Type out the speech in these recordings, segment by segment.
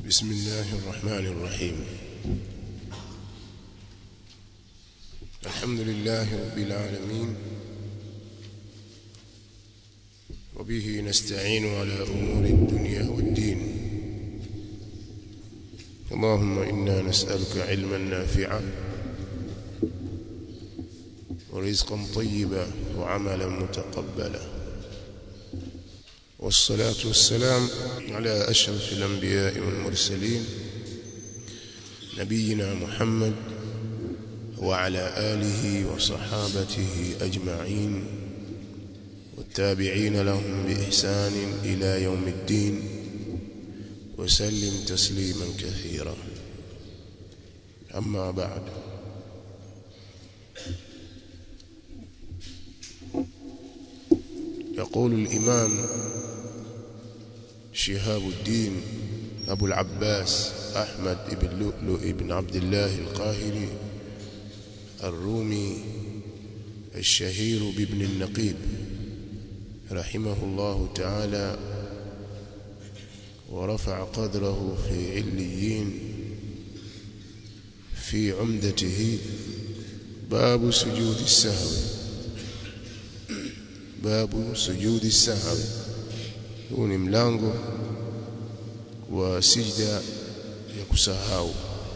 بسم الله الرحمن الرحيم الحمد لله رب العالمين وبه نستعين على أمور الدنيا والدين اللهم إنا نسألك علما نافعا ورزقا طيبا وعملا متقبلا والصلاة والسلام على أشرف الأنبياء والمرسلين نبينا محمد وعلى آله وصحابته أجمعين والتابعين لهم بإحسان إلى يوم الدين وسلم تسليما كثيرا أما بعد يقول الإمام شهاب الدين أبو العباس أحمد بن لؤلؤ بن عبد الله القاهري الرومي الشهير بابن النقيب رحمه الله تعالى ورفع قدره في عليين في عمدته باب سجود السهو باب سجود السهو huu ni mlango wa sijda ya kusahau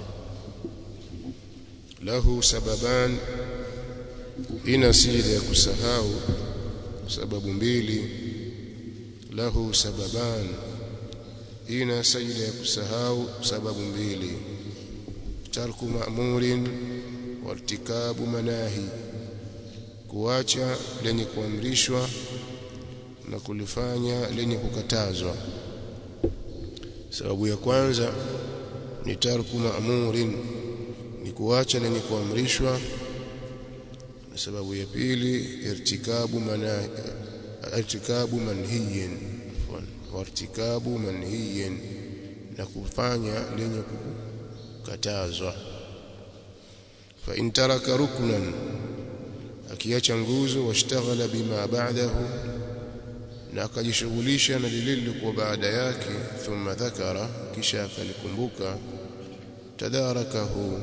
lahu sababan ina sijda ya kusahau sababu mbili lahu sababan ina sajda ya kusahau sababu mbili tarku ma'murin wartikabu manahi kuacha lenye kuamrishwa na kulifanya lenye kukatazwa sababu ya kwanza ni tarku ma'murin ni kuacha lenye kuamrishwa na sababu ya pili irtikabu mana irtikabu manhiyin wartikabu manhiyin na kufanya lenye kukatazwa fa in taraka ruknan akiacha nguzo washtaghala bima ba'dahu na akajishughulisha na lile lilikuwa baada yake thumma dhakara kisha akalikumbuka tadarakahu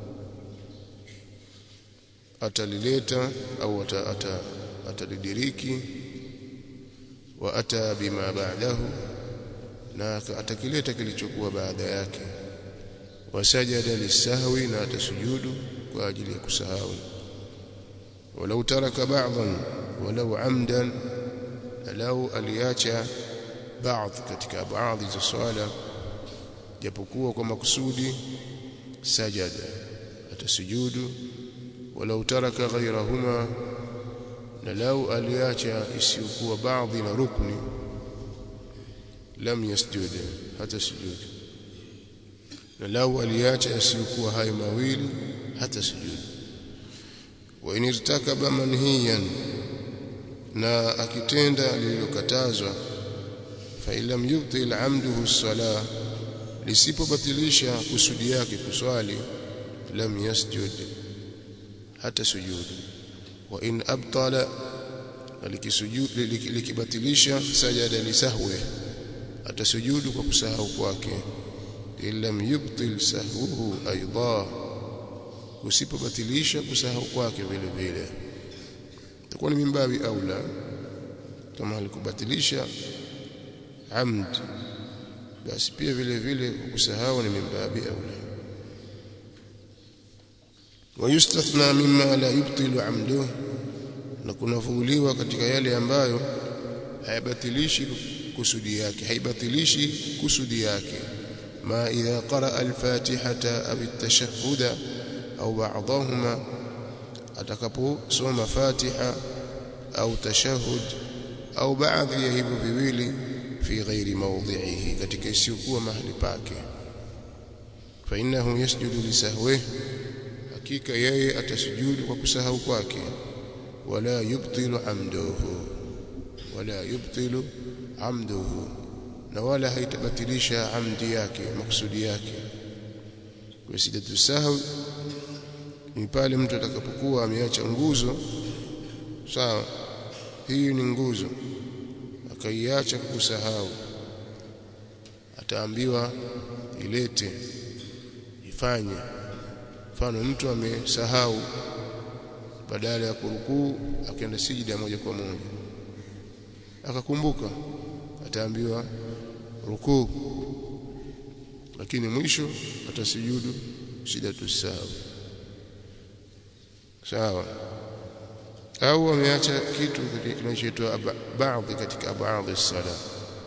atalileta au atalidiriki wa ata bima ba'dahu na atakileta kilichokuwa baada yake wasajada lisahwi na atasujudu kwa ajili ya kusahau walau taraka ba'dhan walau amdan lau aliacha baadhi katika baadhi za swala japokuwa kwa makusudi sajada atasujudu walau taraka ghayrahuma na lau aliacha isiyokuwa baadhi na rukni lam yasjud hata sujud na lau aliacha isiyokuwa hayo mawili hata sujud wa in irtakaba manhiyan na akitenda lililokatazwa fa ilam yubtil amduhu salah lisipobatilisha kusudi yake kuswali lam yasjud hata sujudu wa in abtala likibatilisha sajada lisahwe atasujudu kwa kusahau kwake ilam yubtil sahwuhu aidha usipobatilisha kusahau kwake vile vile itakuwa ni mimbabi aula kama alikubatilisha amd basi pia vile vile kusahau ni mimbabi aula ويستثنى مما لا يبطل عمده na kunafuuliwa katika yale ambayo hayabatilishi kusudi yake haibatilishi kusudi yake ma idha qara al-fatihata aw at-tashahhuda au ba'dahuma atakaposoma Fatiha au tashahud au baadhi ya hivyo viwili fi ghairi mawdhi'ihi katika isiyokuwa mahali pake fa innahu yasjudu lisahwihi hakika yeye atasujudu kwa kusahau kwake wala yubtilu amduhu wala yubtilu amduhu na wala haitabatilisha amdi yake maksudi yake kwa sijatu sahwi ni pale mtu atakapokuwa ameacha nguzo sawa hii ni nguzo akaiacha kusahau ataambiwa ilete ifanye mfano mtu amesahau badala ya kurukuu akaenda sijida moja kwa moja akakumbuka ataambiwa rukuu lakini mwisho atasujudu sijatu sawa sawa au ameacha kitu kinachoitwa baadhi katika baadhi sala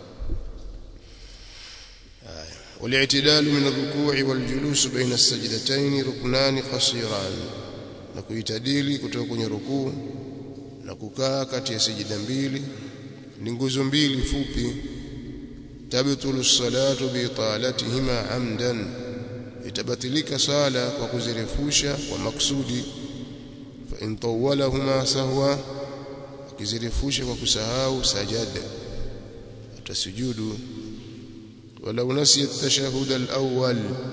والاعتدال من الركوع والجلوس بين السجدتين ركنان قصيران na kuitadili kutoka kwenye rukuu na kukaa kati ya sijida mbili ni nguzo mbili fupi tabtulu salatu bi talatihima amdan itabatilika sala kwa kuzirefusha kwa maksudi fa in tawalahuma sahwa akizirefusha kwa kusahau sajada atasujudu ولو نسي التشهد الأول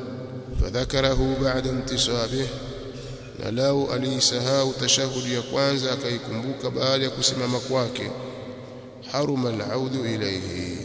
فذكره بعد انتصابه na lau aliisahau tashahudi ya kwanza akaikumbuka baada ya kusimama kwake haruma alaudu ilayhi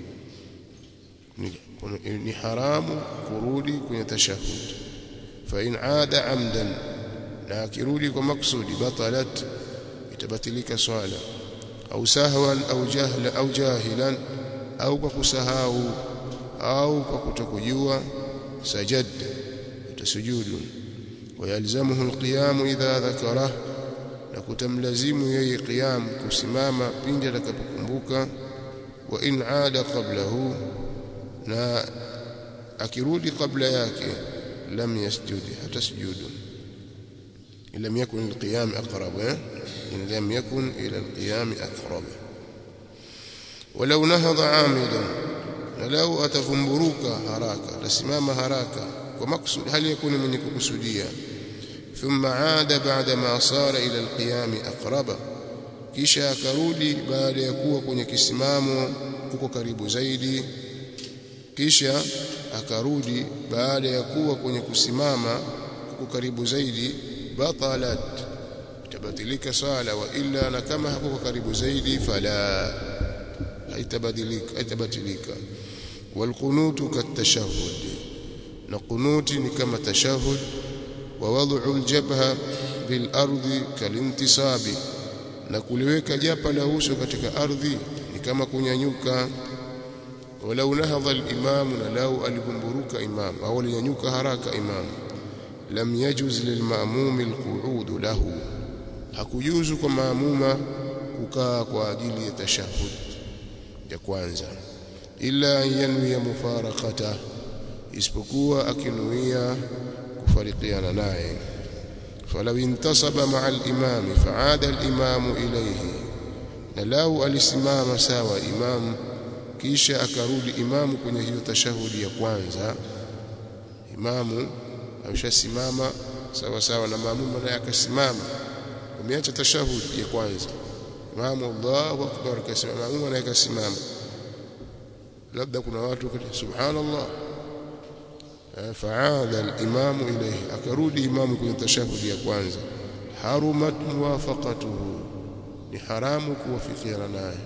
ni, ni haramu kurudi kwenye tashahud fa in aada amdan na akirudi kwa maksudi batalat itabatilika swala au sahwan au jahla au jahilan au kwa kusahau au kwa kutokujua sajad utasujudu ويلزمه القيام إذا ذكره لكتملزم يي قيام كسماما بين لكبكمبوكا وإن عاد قبله لا أكرود قبل ياك لم يسجد حتى سجود إن لم يكن القيام أقرب إن لم يكن إلى القيام أقرب ولو نهض عامدا لو أتفنبروك هراكا تسمام هراكا ومقصود هل يكون من كقصوديا ثم عاد بعدما صار إلى القيام أقرب kisha akarudi baada ya kuwa kwenye kisimamo kuko karibu zaidi kisha akarudi baada ya kuwa kwenye kusimama kuko karibu zaidi batalat itabatilika sala wa illa na kama hakuko karibu zaidi fala haitabadilika haitabatilika walqunutu katashahhud na kunuti ni kama tashahud wa wad'u aljabha bil ardi kalintisabi na kuliweka japa la uso katika ardhi ni kama kunyanyuka walau nahadha al-imam na lau alibumburuka imam au alinyanyuka haraka imam lam yajuz lilmamum alqu'ud lahu hakujuzu kwa maamuma kukaa kwa ajili ya tashahud ya kwanza illa yanwi mufaraqatahu isipokuwa akinuia kufarikiana naye falau intasaba maa al-imam faada al-imam ilayhi na lau alisimama sawa imam kisha akarudi imamu kwenye hiyo tashahudi ya kwanza imamu ameshasimama sawa sawa na maamuma naye akasimama umeacha tashahudi ya kwanza imamu Allahu akbar kasimama maamuma naye akasimama labda kuna watu subhanallah faada al-imamu ilayhi akarudi imamu kwenye tashahudi ya kwanza harumat muwafaqatuhu ni haramu kuwafikiana naye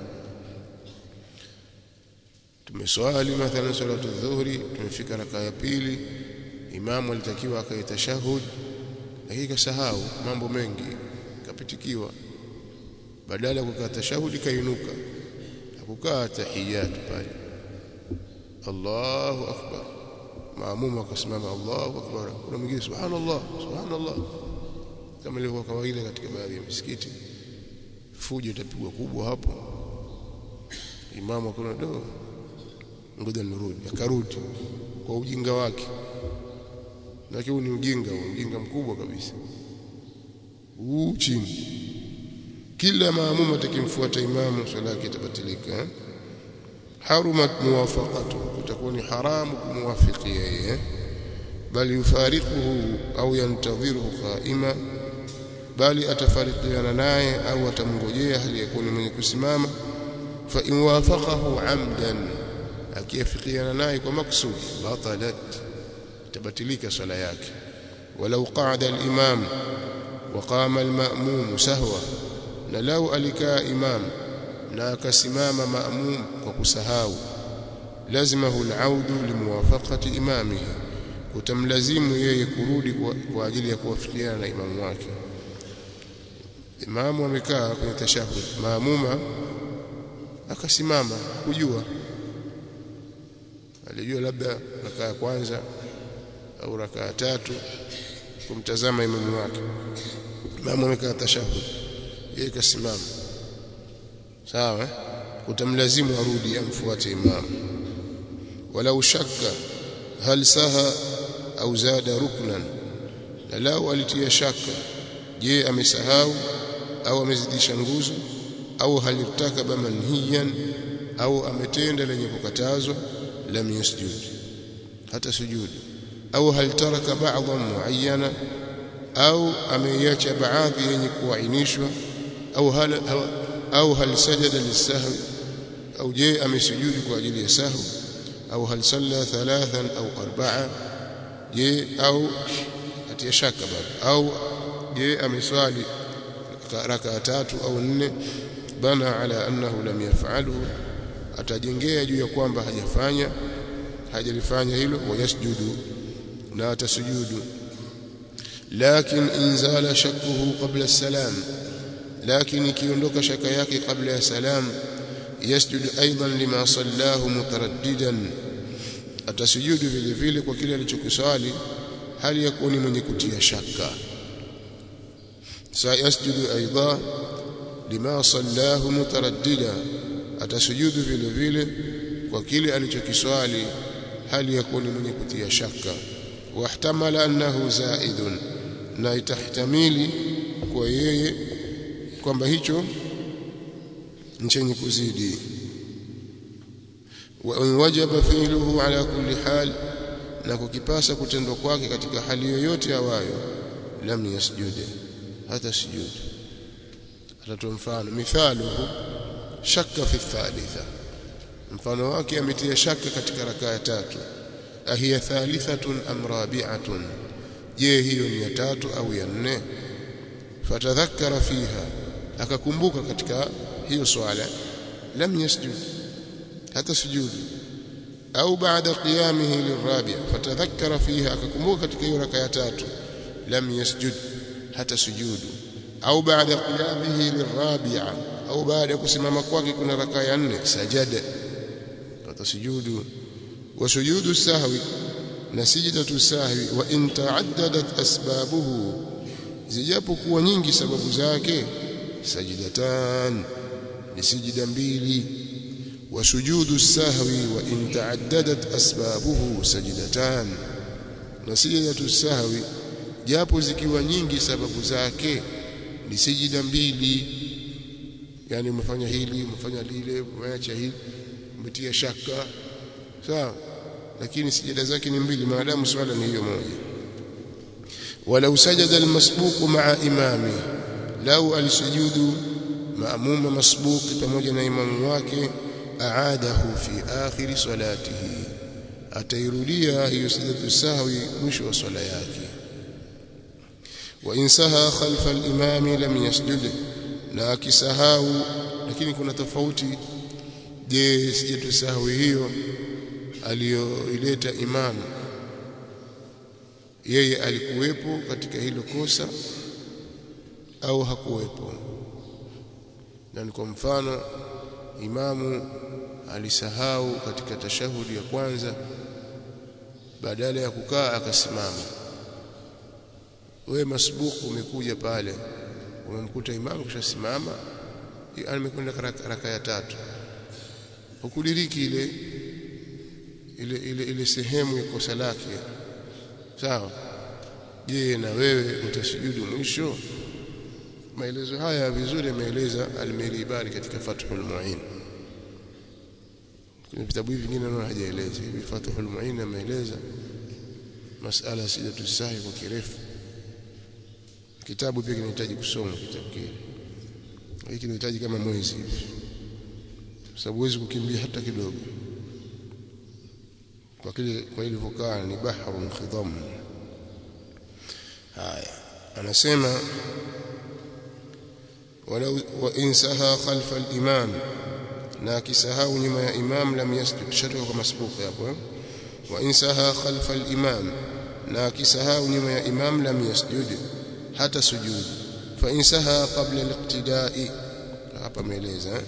tumeswali mathalan salatu dhuhri tumefika raka ya pili imamu alitakiwa akae tashahud lakini kasahau mambo mengi kapitikiwa badala ya kukaa tashahudi kainuka hakukaa tahiyatu pale Allahu akbar maamuma akasimama Allahu akbar kuna mwingine subhanallah subhanallah kama ilivyo kawaida katika baadhi ya misikiti fujo itapigwa kubwa hapo imamu akona do ngoja nirudi akarudi kwa ujinga wake lakini ni ujinga ujinga mkubwa kabisa huu chini kila maamuma atakimfuata imamu swala yake itabatilika harumat muwafaqatu kutakuwa ni haramu kumwafiki yeye bali yufariquhu au yantadhiruhu qaima bali atafarikiana naye au atamngojea hali yakuni mwenye kusimama fa in wafaqahu amdan akiafikiana naye kwa maksudi batalat tabatilika swala yake walau qa'ada al-imam wa qama al-ma'mum sahwa na lau alikaa imam na akasimama maamum kwa kusahau lazimahu alaudu limuwafaqati imamihi utamlazimu yeye kurudi kwa, kwa ajili ya kuwafikiana na imamu wake imamu amekaa kwenye tashahud maamuma akasimama kujua alijua labda rakaa ya kwanza au rakaa ya tatu kumtazama imamu wake imamu amekaa tashahud yeye kasimama sawa utamlazimu arudi amfuate imamu walau shakka hal saha au zada ruknan na lau alitia shaka je amesahau au amezidisha nguzo au halitakaba manhiyan au ametenda lenye kukatazwa lam yasjud hata sujudi au hal taraka ba'dhan muayyana au ameiacha baadhi yenye kuainishwa au hal au hal sajada lisahwi au je amesujudu kwa ajili ya sahwi au hal salla thalathan au arba'a je au atia shaka bado au je ameswali raka tatu au nne bana ala annahu lam yaf'alu atajengea juu ya kwamba hajafanya hajalifanya hilo wayasjudu na atasujudu lakin inzala shakkuhu qabla salam lakin ikiondoka shaka yake kabla ya salam yasjudu aidan lima sallahu mutaraddidan atasujudu vile vile kwa kile alichokiswali hali ya kuwa ni mwenye kutia shaka sayasjudu aidan lima sallahu mutaraddida atasujudu vile vile kwa kile alichokiswali hali ya kuwa ni mwenye kutia shaka wahtamala annahu zaidun na itahtamili kwa yeye kwamba hicho ni chenye kuzidi wa wajaba fi'luhu ala kulli hal na kukipasa kutendwa kwake katika hali yoyote awayo lam yasjude hata sujud atatoa mfano mithaluhu shakka fi thalitha mfano wake ametia shaka katika rakaa tatu ahiya thalithatun am rabi'atun je hiyo ni ya tatu au ya nne fatadhakkara fiha akakumbuka katika hiyo swala lam yasjud hata sujudu au baada qiyamihi lirabi' fatadhakkara fiha akakumbuka katika hiyo rakaa tatu lam yasjud hata sujudu au baada qiyamihi lirabi'a au baada kusimama kwake kuna rakaa ya nne sajada atasujudu wa sujudu sahwi na sijidatu sahwi wa in ta'addadat asbabuhu zijapokuwa nyingi sababu zake sajidatan ni sijida mbili wa sujudu sahwi wa in ta'addadat asbabuhu sajidatan na sijidatu sahwi japo zikiwa nyingi sababu zake ni sijida mbili yani umefanya hili umefanya lile umeacha hili umetia shaka sawa lakini sijada zake ni mbili maadamu swala ni hiyo moja walau sajada almasbuq ma'a imami lau alisujudu maamuma masbuq pamoja na imamu wake aadahu fi akhir salatihi atairudia hiyo sijadu sahwi mwisho wa swala yake wa insaha khalfa al-imami lam yasjud na akisahau lakini kuna tofauti je sijadu sahwi hiyo aliyoileta imamu yeye alikuwepo katika hilo kosa au hakuwepo na kwa mfano imamu alisahau katika tashahudi ya kwanza badala ya kukaa akasimama wewe masbuku umekuja pale umemkuta imamu kishasimama amekwenda raka ya tatu ukudiriki ile ile ile, ile sehemu ya kosa lake sawa je na wewe utasujudu mwisho maelezo haya vizuri ameeleza al-Miribari katika Fathul Mu'in kwenye vitabu hivi vingine naona hajaeleza hivi Fathul Mu'in ameeleza masala sijatu sahi kwa kirefu kitabu pia kinahitaji kusoma kitabu kile hiki kinahitaji kama mwezi hivi sababu huwezi kukimbia hata kidogo kwa kile kwa ilivyokaa ni bahrun khidam haya anasema ولو وإن سها خلف الإمام na akisahau nyuma ya imam lam yasjud shatoka kwa masbuq hapo eh? wa insaha khalfa al-imam na akisahau nyuma ya imam lam yasjud hata sujud fa insaha qabla al-iqtida'i hapa maeleza eh?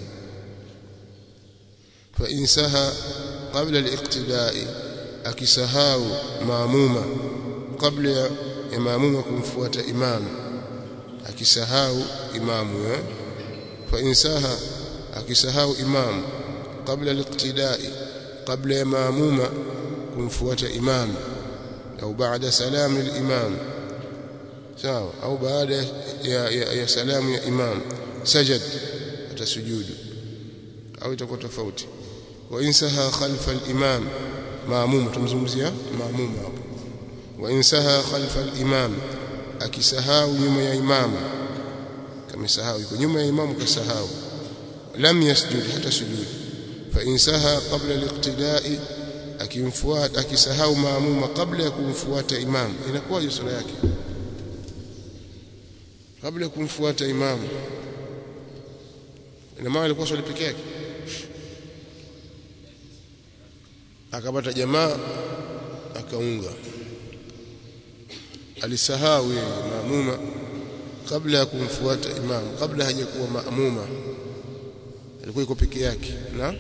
fa insaha qabla al-iqtida'i akisahau maamuma kabla ya maamuma kumfuata imam akisahau imamu eh? fa insaha akisahau imam kabla al-iqtida'i kabla ya maamuma kumfuata imam au baada salamu al-imam sawa au baada ya, ya, ya salamu ya imam sajad atasujudu au itakuwa tofauti wa insaha khalfa al-imam maamuma tumzungumzia maamuma hapo wa insaha khalfa al-imam akisahau nyuma ya imamu kama sahau yuko nyuma ya imamu kasahau lam yasjud hata sujud fa insaha qabla al-iqtida'i akimfuata akisahau maamuma kabla ya kumfuata imam inakuwaje sura yake kabla ya kumfuata imam ina maana alikuwa swali peke yake akapata jamaa akaunga alisahau yeye maamuma kabla ya kumfuata imam kabla hajakuwa maamuma alikuwa yuko peke yake na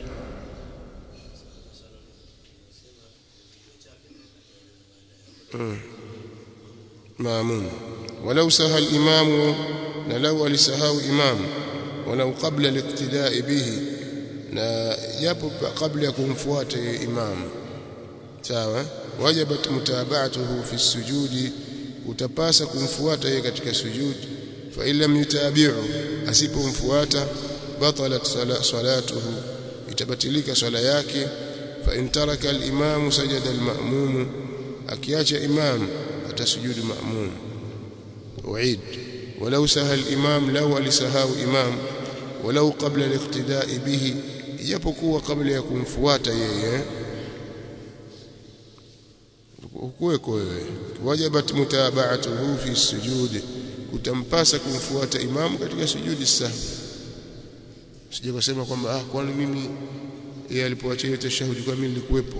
مامون ولو سهى الإمام لو alisahau imam ولو قبل الاقتداء به na japo kabla ya kumfuata imam sawa wajabat mutaba'atuhu fi sujudi utapasa kumfuata yeye katika sujudi fa illam yutabi'u asipomfuata batalat salatuhu itabatilika swala yake fa in taraka al-imamu sajada al-ma'mum akiacha imam atasujudu ma'mum uid ولو سهى الإمام لو alisahau imam ولو قبل الاقتداء به ijapokuwa kabla ya kumfuata yeye kuweko wewe wajabat mutaba'atuhu fi sujudi utampasa kumfuata imamu katika sujudi sahwi sije kusema kwamba ah kwani mimi yeye alipoacha ile tashahudi kwa mimi nilikuwepo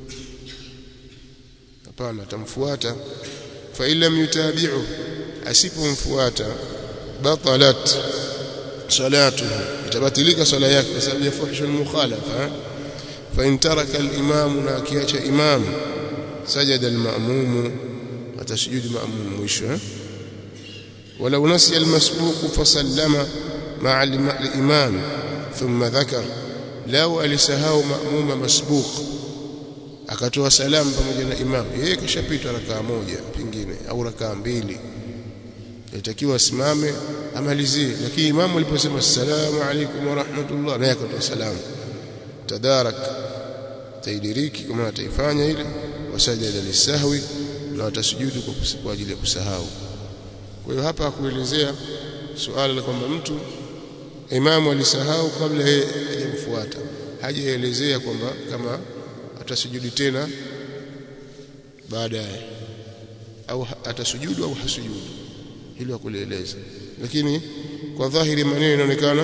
hapana atamfuata fa illam yutabi'u asipomfuata batalat salatuhu itabatilika sala yake kwa sababu ya fuhshu al-mukhalafa fa in taraka al-imam na akiacha imam sajada al-ma'mum atasujudu ma'mum mwisho ولو نسي المسبوق فسلم مع الإمام ثم ذكر لو alisahau maamuma masbuq akatoa salamu pamoja na imam yeye kashapita rakaa moja pingine au rakaa mbili yatakiwa asimame amalizie lakini imamu aliposema assalamu alaykum wa rahmatullah naye akatoa salamu tadarak taidiriki kama ataifanya ile wasajada lisahwi na atasujudu kwa ajili ya kusahau kwa hiyo hapa kuelezea suala la kwamba mtu imamu alisahau kabla yeye hajamfuata hajaelezea kwamba kama atasujudi tena baadaye au atasujudu au hasujudu hilo hakulieleza lakini kwa dhahiri maneno inaonekana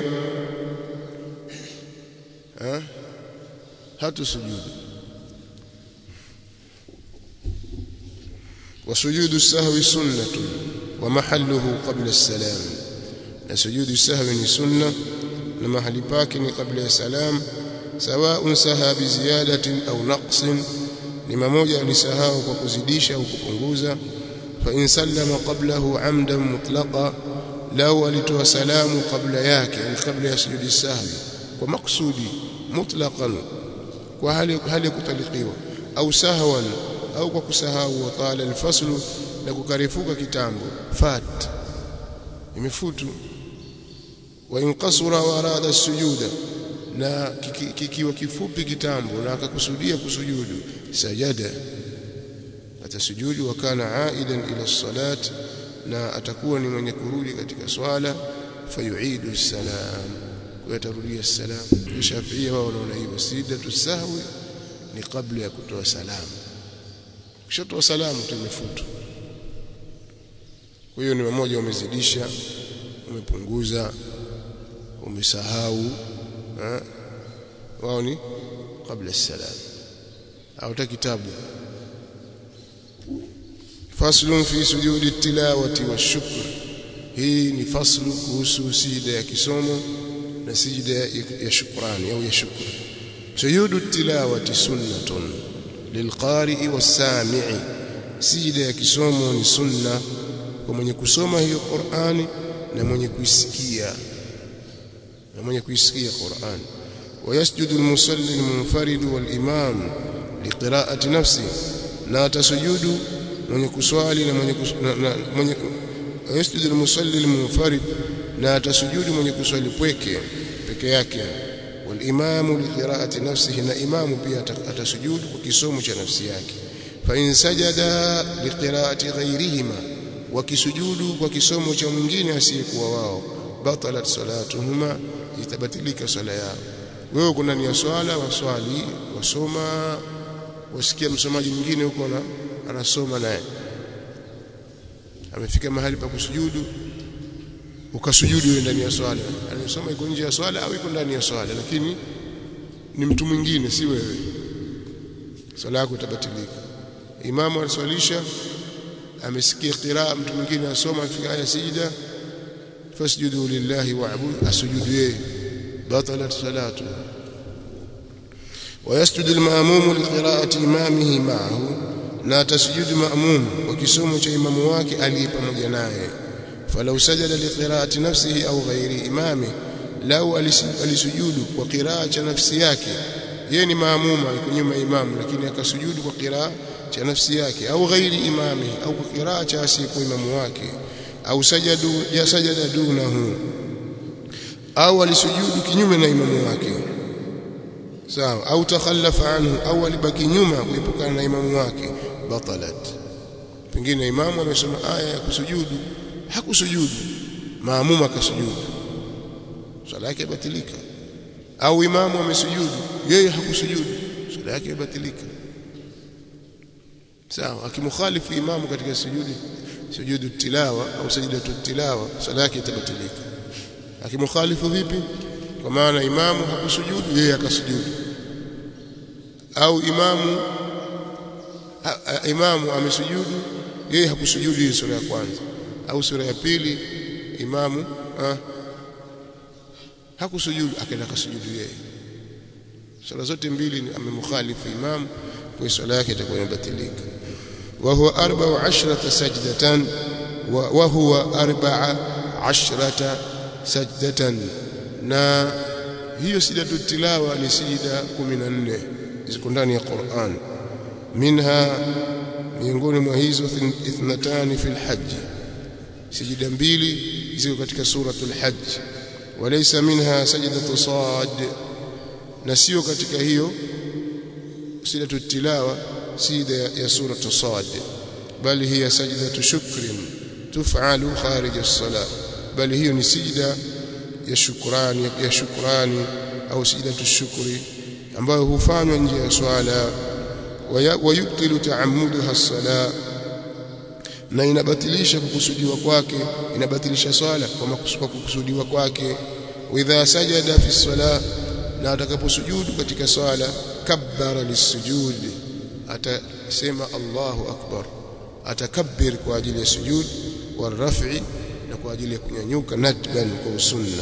ha hatusujudu وسجود السهو سنة ومحله قبل السلام سجود السهو سنة ومحل باكن قبل السلام سواء سها بزيادة أو نقص لما موجة لسهاه وكزديش أو كpunguza فإن سلم قبله عمدا مطلقا لو alitoa salamu kabla yake yani kabla ya sujudi sahwi kwa maksudi mutlaqan kwa hali hali kutalikiwa au sahwan au kwa kusahau wa qala alfaslu na kukarifuka kitambo fat imefutu wa inqasura wa arada sujuda na kikiwa kifupi kitambo na akakusudia kusujudu sajada atasujudu wa kana aidan ila salat na atakuwa ni mwenye kurudi katika swala fayuidu salam watarudia salam Shafiia wao wanaona hivyo sidatu sahwi ni kabla ya kutoa salamu ukishatoa salamu tumefutu kwa hiyo ni mmoja umezidisha umepunguza umesahau wao ni qabla salam au ta kitabu faslun fi sujudi tilawati washukr hii ni faslu kuhusu sijida ya kisomo na sijida ya shukrani au ya shukr sujudu tilawati sunnatun lilqari'i was-sami'i sijida ya kisomo ni sunna kwa mwenye kusoma hiyo Qur'ani na mwenye kuisikia na mwenye kuisikia Qur'ani ويسجد المصلي المنفرد والإمام لقراءة نفسه لا تسجد mwenye kuswali na mwenye mwenye yasjudu almusalli almunfarid na atasujudu mwenye kuswali pweke peke yake walimamu liqiraati nafsihi na imamu pia atasujudu kwa kisomo cha nafsi yake fa in sajada liqiraati ghayrihima wakisujudu kwa kisomo cha mwingine asiyekuwa wao batalat salatuhuma itabatilika swala yao wewe kuna nia swala waswali wasoma wasikia msomaji mwingine huko na anasoma naye amefika mahali pa kusujudu ukasujudu wewe ndani ya swala anasoma iko nje ya swala au iko ndani ya swala lakini ni mtu mwingine si wewe swala yako itabatilika imamu aliswalisha amesikia qiraa mtu mwingine asoma afika aya sijida fasjudu lillahi wa'bud asujudu yeye batalat salatu ويسجد المأموم لقراءة إمامه معه na tasjudu maamum kwa kisomo cha imamu wake aliye pamoja naye falau sajada liqiraati nafsihi au ghairi imami lau alisujudu kwa qiraa cha nafsi yake yeye ni maamuma yuko nyuma imamu lakini akasujudu kwa qiraa cha nafsi yake au ghairi imami au kwa qiraa cha asiyekuwa imamu wake au sajadu ya sajada dunahu au alisujudu kinyume na imamu wake sawa au takhallafa anhu au alibaki nyuma kuepukana na imamu wake batalat pengine imamu amesoma aya ya kusujudu hakusujudu maamuma akasujudu swala yake ibatilika au imamu amesujudu yeye hakusujudu swala yake ibatilika sawa akimukhalifu imamu katika sujudi sujudu tilawa au sajdatu tilawa swala yake itabatilika akimukhalifu vipi kwa maana imamu hakusujudu yeye akasujudu au imamu ha, ha, imamu amesujudu yeye hakusujudu hii sura ya kwanza au sura ya pili imamu ha, hakusujudu akaenda kasujudu yeye sura zote mbili amemkhalifu imamu kwa swala yake itakuwa imebatilika wa huwa arba wa ashrata sajdatan wa huwa arba ashrata sajdatan na hiyo sijatu tilawa ni sijida 14 ziko ndani ya Qur'an minha miongoni mwa hizo ithnatani fil hajj sijida mbili ziko katika suratul hajj walaysa minha sajdatu sad na sio katika hiyo sijatu tilawa sijida ya suratu sad bali hiya sajdatu shukrin tuf'alu kharij as-salah bali hiyo ni sijida ya shukrani ya shukrani au sijidatu shukri ambayo hufanywa nje ya swala wayubtilu taammuduha as-sala na inabatilisha kukusudiwa kwake inabatilisha swala kwa kukusudiwa kwake idha sajada fi sala na atakaposujudu katika swala kabbara lisujud atasema Allahu akbar atakabbir kwa ajili ya sujud waraf'i na kwa ajili ya kunyanyuka nadban kwa sunna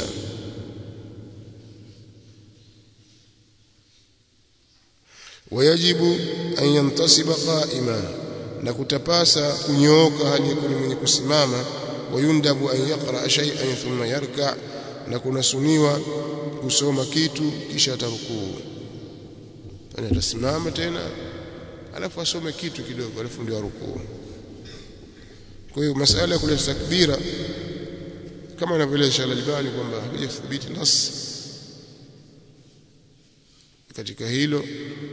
wayajibu an yantasiba qa'ima na kutapasa kunyooka hali ya mwenye kusimama wayundabu an yaqra shay'an thumma yarka na kunasuniwa kusoma kitu kisha atarukuu yani atasimama tena alafu asome kitu kidogo alafu ndio arukuu kwa hiyo masala ya kuleta takbira kama anavyoeleza Al-Albani kwamba hakujathibiti nas katika hilo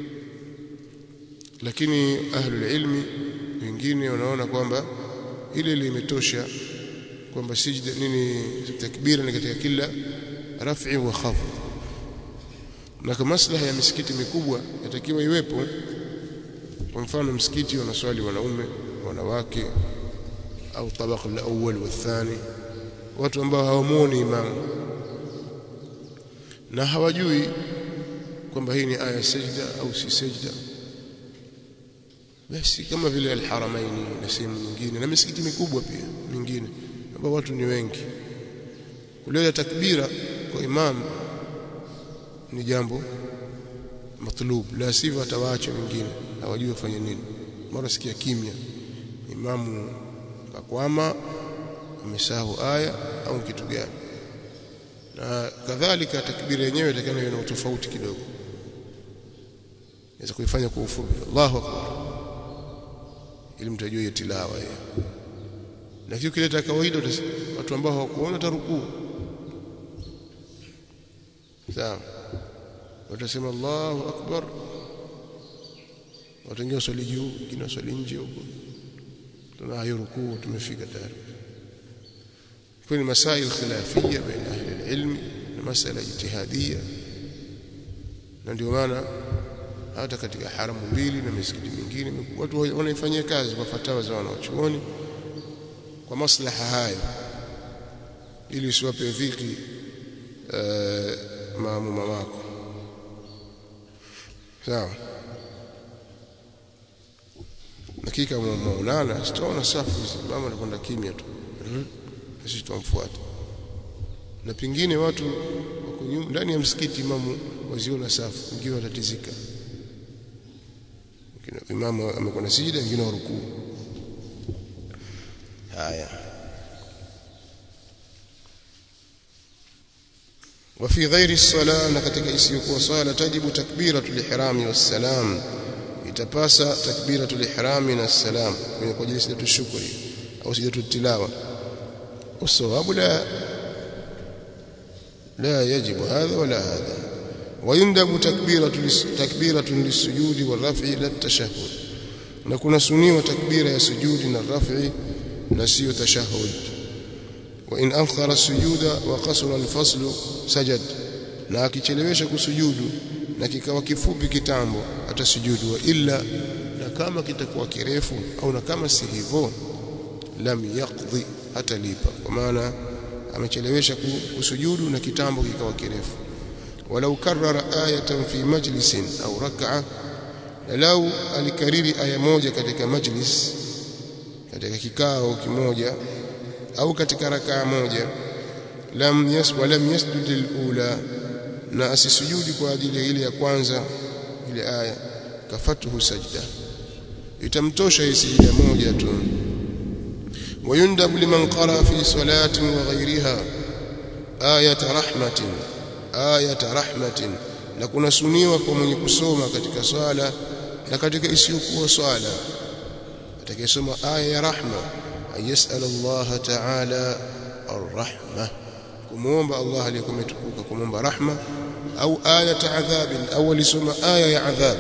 lakini ahlul ilmi wengine wanaona kwamba ile limetosha kwamba sijda nini takbira ni katika kila raf'i wa khafd na kama maslaha ya misikiti mikubwa yatakiwa iwepo kwa mfano msikiti wanaswali wanaume wanawake au tabaka al-awwal wa thani watu ambao hawamuoni imamu na hawajui kwamba hii ni aya sajda au si sajda basi kama vile alharamaini na sehemu nyingine na misikiti mikubwa pia mingine ambao watu ni wengi kuleta takbira kwa imam ni jambo matlub la sivyo atawaacha wengine hawajui wafanye nini mara sikia kimya imamu kakwama amesahau aya au kitu gani na kadhalika takbira yenyewe itakana iwe na utofauti kidogo naweza kuifanya kwa ufupi Allahu akbar ili mtajue hiyo tilawa hiyo na kitu kileta kawaida watu ambao hawakuona tarukuu sawa watasema Allahu akbar wataingia swali juu wengine swali nje huko tuna hiyo rukuu tumefika tayari kwa ni masail khilafia baina ahli alilm na masala ijtihadia na ndio maana hata katika haramu mbili na misikiti mingine watu wanaifanyia kazi kwa fatawa za wanachuoni kwa maslaha hayo ili usiwape dhiki uh, maamuma wako sawa dakika maulana sitaona safu mama anakwenda kimya tu sisi tutamfuata na pingine watu wako ndani ya msikiti imamu waziona safu wengine watatizika imamu amekwenda sijida wengine warukuu haya وفي غير الصلاة نكتك isiyokuwa swala tajibu takbiratul ihram wassalam itapasa takbiratul ihram na salam kwenye kwa ajili ya shukri au sijatu tilawa والصواب لا لا يجب هذا ولا هذا ويندب تكبيرة تكبيرة للسجود والرفع لا التشهد نكون سني وتكبيرة السجود والرفع نسي تشهد وإن أنخر السجود وقصر الفصل سجد na akichelewesha kusujudu na kikawa kifupi kitambo atasujudu wa illa na kama kitakuwa kirefu au na kama si hivyo lam yaqdi hatalipa kwa maana amechelewesha kusujudu na kitambo kikawa kirefu walau karrara ayatan fi majlisin au rak'a lau alikariri aya moja katika majlis katika kikao kimoja au katika rakaa moja lam yas wa lam yasjud alula na asisujudi kwa ajili ya ile ya kwanza ile aya kafatuhu sajda itamtosha hii sijida moja tu ويندب لمن قرأ في صلاة وغيرها آية رحمة آية رحمة لكنا سنيوا كمن kusoma katika swala na katika isiyokuwa swala atakayesoma aya ya rahma ayasal Allah ta'ala arrahma kumuomba Allah aliyetukuka kumuomba rahma au aya adhab au alisoma aya ya adhab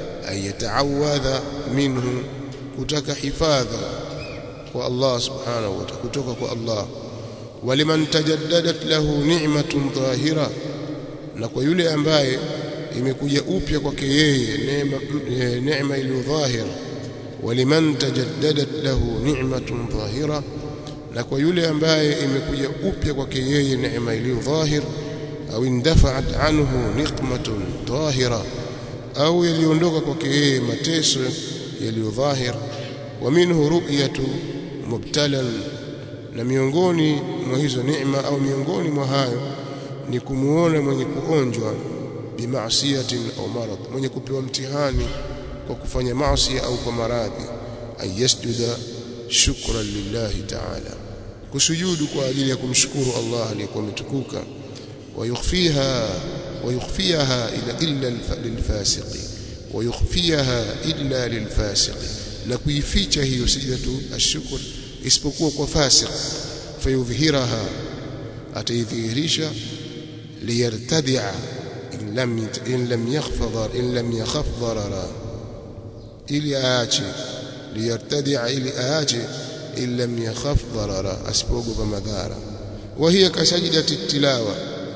ayataawadha minhu kutaka hifadha kwa Allah subhanahu wa ta'ala kutoka kwa Allah waliman tajaddadat lahu ni'matun dhahira na kwa yule ambaye imekuja upya kwake yeye neema neema iliyo dhahira waliman tajaddadat lahu ni'matun dhahira na kwa yule ambaye imekuja upya kwake yeye neema iliyo dhahir au indafa'at anhu niqmatun dhahira au yaliondoka kwake yeye mateso yaliyo dhahir wa minhu ru'yatu mubtalan na miongoni mwa hizo neema au miongoni mwa hayo ni kumuona mwenye kuonjwa bimaasiyatin au marad mwenye kupewa mtihani kwa kufanya maasi au kwa maradhi ayasjuda shukran lillahi ta'ala kusujudu kwa ajili ya kumshukuru Allah aliyekuwa mtukuka ويخفيها ويخفيها إلا إلا للفاسق ويخفيها إلا للفاسق na kuificha hiyo sijatu ashukr isipokuwa kwa fasik fayudhhiraha ataidhihirisha liyartadi'a in lam in lam yakhfadhar in lam yakhaf darara ili aache liyartadi'a ili aache in lam yakhaf darara asipogopa madhara wa hiya kasajidati tilawa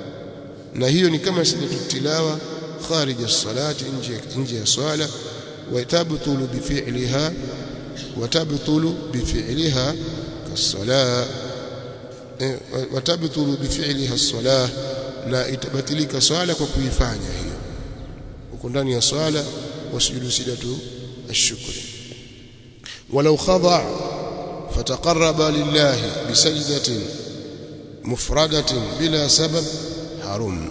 na hiyo ni kama sijatu tilawa kharij as-salati nje nje ya swala وتبطل بفعلها وتبطل بفعلها كالصلاة وتبطل بفعلها الصلاة لا itabatilika swala kwa kuifanya hiyo uko ndani ya swala wasujudu sidatu ashukri walau khada fataqarraba lillahi bisajdatin mufradatin bila sabab harum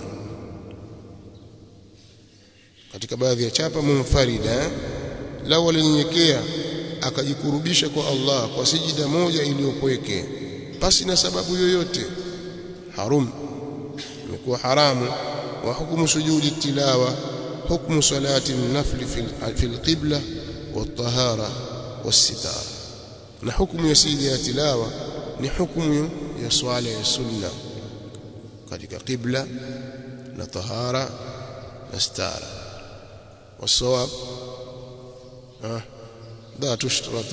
katika baadhi ya chapa munfarida lao alinyenyekea akajikurubisha kwa Allah kwa sijida moja iliyopweke pasi na sababu yoyote harum imekuwa haramu wa hukumu sujudi tilawa hukumu salati nafli fi alqibla والطهارة والستار na hukumu ya sijida ya tilawa ni hukumu ya swala ya sunna katika qibla na tahara na stara والصواب ها لا تشترط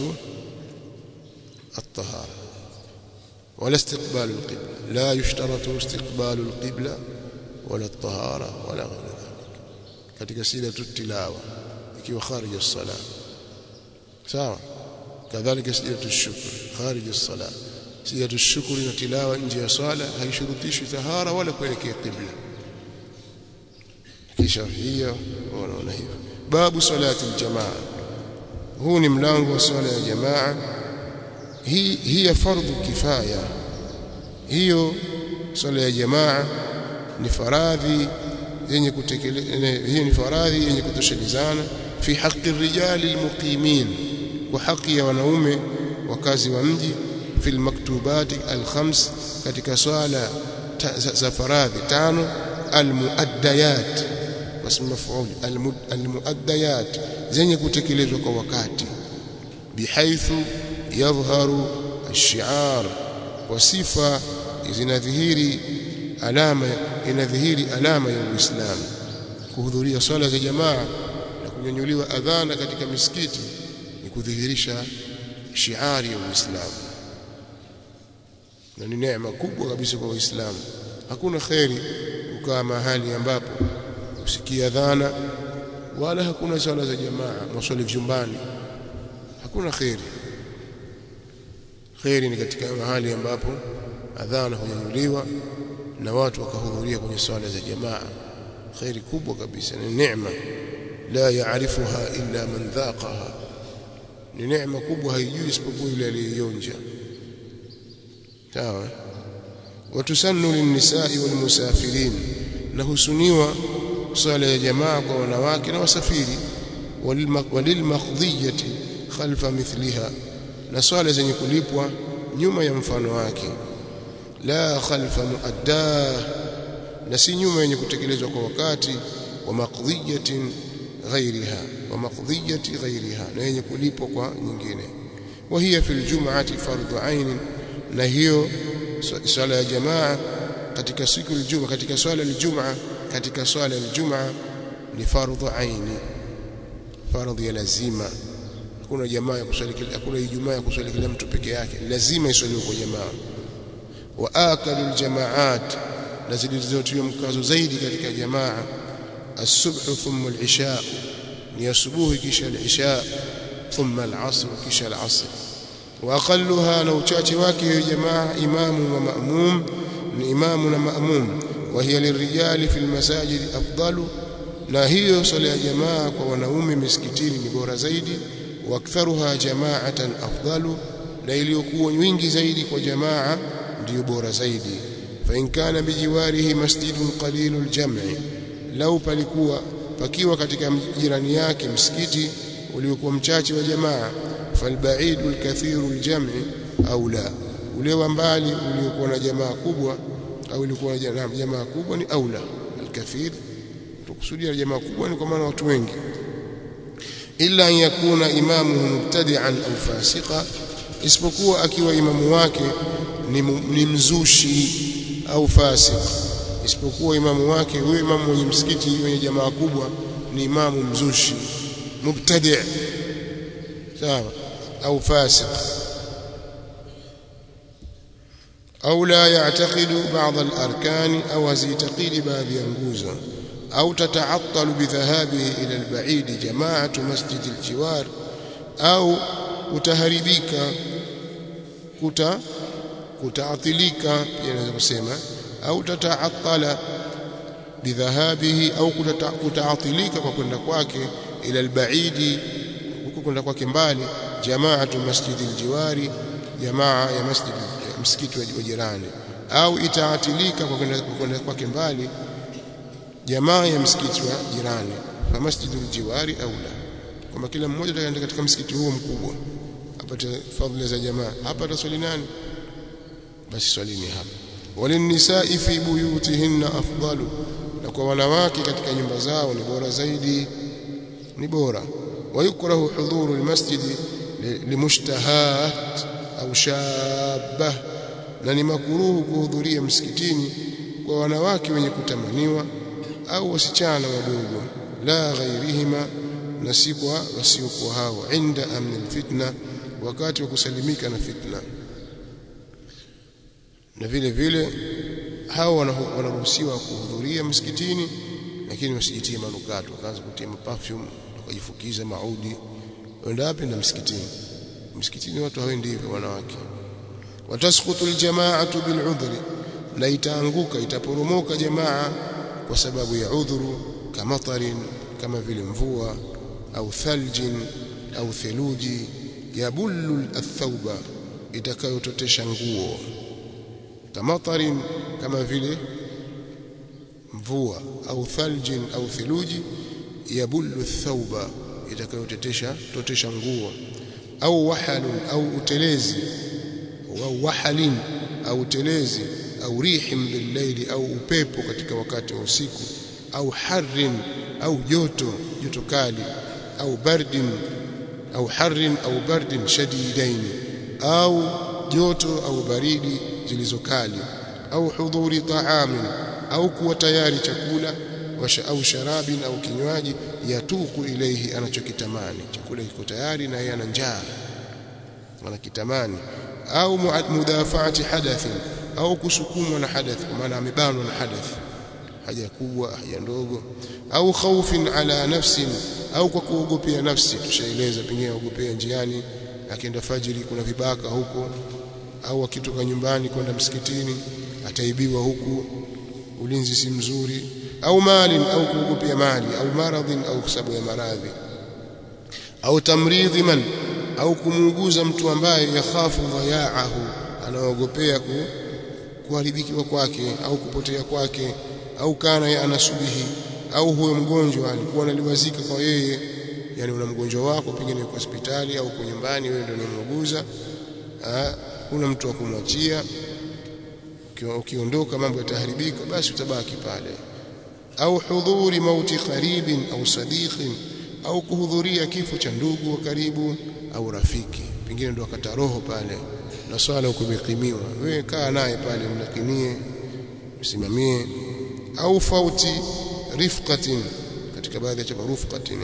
الطهارة ولا استقبال القبلة لا يشترط استقبال القبلة ولا الطهارة ولا غير ذلك katika sijatu tilawa ikiwa kharij as-salah sawa kadhalika sijatu shukr kharij as-salah sijatu shukr na tilawa nje ya swala haishurutishi tahara wala kuelekea qibla kisha hiyo wanaona hivyo babu salati aljamaa huu ni mlango wa swala ya jamaa hii hiya fardhu kifaya hiyo swala ya jamaa ni faradhi yenye kutekeleza hiyo ni faradhi yenye kutoshelezana fi haqqi rijali almuqimin wa haki ya wanaume wakazi wa mji fi almaktubati alkhams katika swala za faradhi tano almuaddayat wasm maf'ul almuaddayat zenye kutekelezwa kwa wakati bihaithu yadhharu ash-shi'ar wa sifa zinadhihiri alama inadhihiri alama ya Uislamu kuhudhuria swala za jamaa na kunyanyuliwa adhana katika misikiti ni kudhihirisha shiari ya Uislamu na ni neema kubwa kabisa kwa Waislamu hakuna kheri ukaa mahali ambapo usikia adhana wala hakuna swala za jamaa maswali vyumbani hakuna kheri kheri ni katika mahali ambapo adhana hunyanyuliwa na watu wakahudhuria kwenye swala za jamaa kheri kubwa kabisa ni neema la yaarifuha illa man dhaqaha ni neema kubwa haijui isipokuwa yule aliyeionja sawa watusannu linnisai walmusafirin na husuniwa swala ya jamaa kwa wanawake na wasafiri walilmakhdhiyati khalfa mithliha na swala zenye kulipwa nyuma ya mfano wake la khalfa muaddah na si nyuma yenye kutekelezwa kwa wakati wa maqdiyatin ghairiha wa maqdiyati ghairiha na yenye kulipwa kwa nyingine wa hiya fil jum'ati fardhu ain na hiyo swala ya jamaa katika siku ya Ijumaa katika swala ya Ijumaa katika swala ya Ijumaa ni fardhu ain fardhu ya lazima hakuna jamaa ya kuswali hakuna Ijumaa ya kuswali kila mtu peke yake lazima iswaliwe kwa jamaa wa akalu aljamaat na zilizotiwa mkazo zaidi katika jamaa الصبح ثم العشاء ni asubuhi kisha al-isha thumma al-asr kisha al-asr wa aqalluha na uchache wake hiyo jamaa imamu wa ma'mum ni imamu na ma'mum wa hiya lirijali fil masajid afdalu na hiyo swala ya jamaa kwa wanaume misikitini ni bora zaidi wa aktharuha jama'atan afdalu na iliyokuwa wingi zaidi kwa jamaa ndiyo bora zaidi fa in kana bijiwarihi masjidun qalilul jam'i lau palikuwa pakiwa katika jirani yake msikiti uliokuwa mchache wa jamaa falbaidu alkathiru aljam'i au la ule wa mbali uliokuwa na jamaa kubwa au ulikuwa na jamaa kubwa ni aula alkathir tukusudia jamaa kubwa ni kwa maana watu wengi illa an yakuna imamuhu mubtadi'an au fasiqa isipokuwa akiwa imamu wake ni, ni mzushi au fasik isipokuwa imamu wake huyo imamu mwenye msikiti wenye jamaa kubwa ni imamu mzushi mubtadi' sawa au fasik au la ya'taqidu ba'd al-arkan au hazitaqidi baadhi ya nguzo au tata'attalu bidhahabihi ila al-ba'id jama'atu masjid al-jiwar au utaharibika kuta kutaathilika yanaweza kusema au tataattala bidhahabihi au kutaatilika kwa kwenda kwake ila albaidi huko kwenda kwake mbali jamaatu masjidi aljiwari jamaa ya masjid msikiti wa jirani au itaatilika kwa kwenda kwake mbali jamaa ya msikiti wa jirani fa masjidu aljiwari au la kama kila mmoja atakaenda katika msikiti huo mkubwa apate fadhila za jamaa hapa ataswali nani basi swalini hapa walinisai fi buyutihinna afdalu na kwa wanawake katika nyumba zao ni bora zaidi ni bora wayukrahu hudhuru almasjidi limushtahat au shabah na ni makuruhu kuhudhuria msikitini kwa wanawake wenye kutamaniwa au wasichana wadogo la ghairihima na si kwa wasiokuwa hao inda amni alfitna wakati wa kusalimika na fitna na vile vile hao wanaruhusiwa kuhudhuria msikitini lakini wasijitie manukato wakaanza kutia perfume wakajifukiza maudi wenda wapi na msikitini msikitini watu hawendi hivyo wanawake watasqutu aljamaatu bil'udhri na itaanguka itaporomoka jamaa kwa sababu ya udhuru kama tarin kama vile mvua au thaljin au theluji yabullu athauba itakayototesha nguo kamatarin kama vile mvua au thaljin au theluji yabullu thauba itakayotetesha totesha nguo au wahalun au utelezi au wahalin au utelezi au rihim billaili au upepo katika wakati wa usiku au harrin au joto joto kali au bardin au harrin au bardin shadidaini au joto au baridi zilizokali au hudhuri taamin au kuwa tayari chakula au sharabin au kinywaji yatuku ilaihi anachokitamani chakula kiko tayari na yeye ana njaa anakitamani au mudafaati hadathin au kusukumwa na hadath kwa maana amebanwa na hadath haja kubwa haja ndogo au khaufin ala nafsin au kwa kuogopea nafsi tushaeleza pengine aogopea njiani akienda fajiri kuna vibaka huko au akitoka nyumbani kwenda msikitini ataibiwa huku ulinzi si mzuri au mali au kuogopea mali au maradhin au sababu ya maradhi au tamridhi man au kumuuguza mtu ambaye yakhafu dhayaahu anaogopea ku kuharibikiwa kwake au kupotea kwake au kana ya anasubihi au huyo mgonjwa alikuwa analiwazika kwa yeye yani una mgonjwa wako pengine yuko hospitali au uko nyumbani wewe ndio unamuuguza kuna mtu wa kumwachia ukiondoka mambo yataharibika basi utabaki pale au hudhuri mauti qaribin au sadiqin au kuhudhuria kifo cha ndugu wa karibu au rafiki pengine ndo akata roho pale na swala ukumekimiwa wewe kaa naye pale mlakinie msimamie au fauti rifqatin katika baadhi ya chapa rufqatin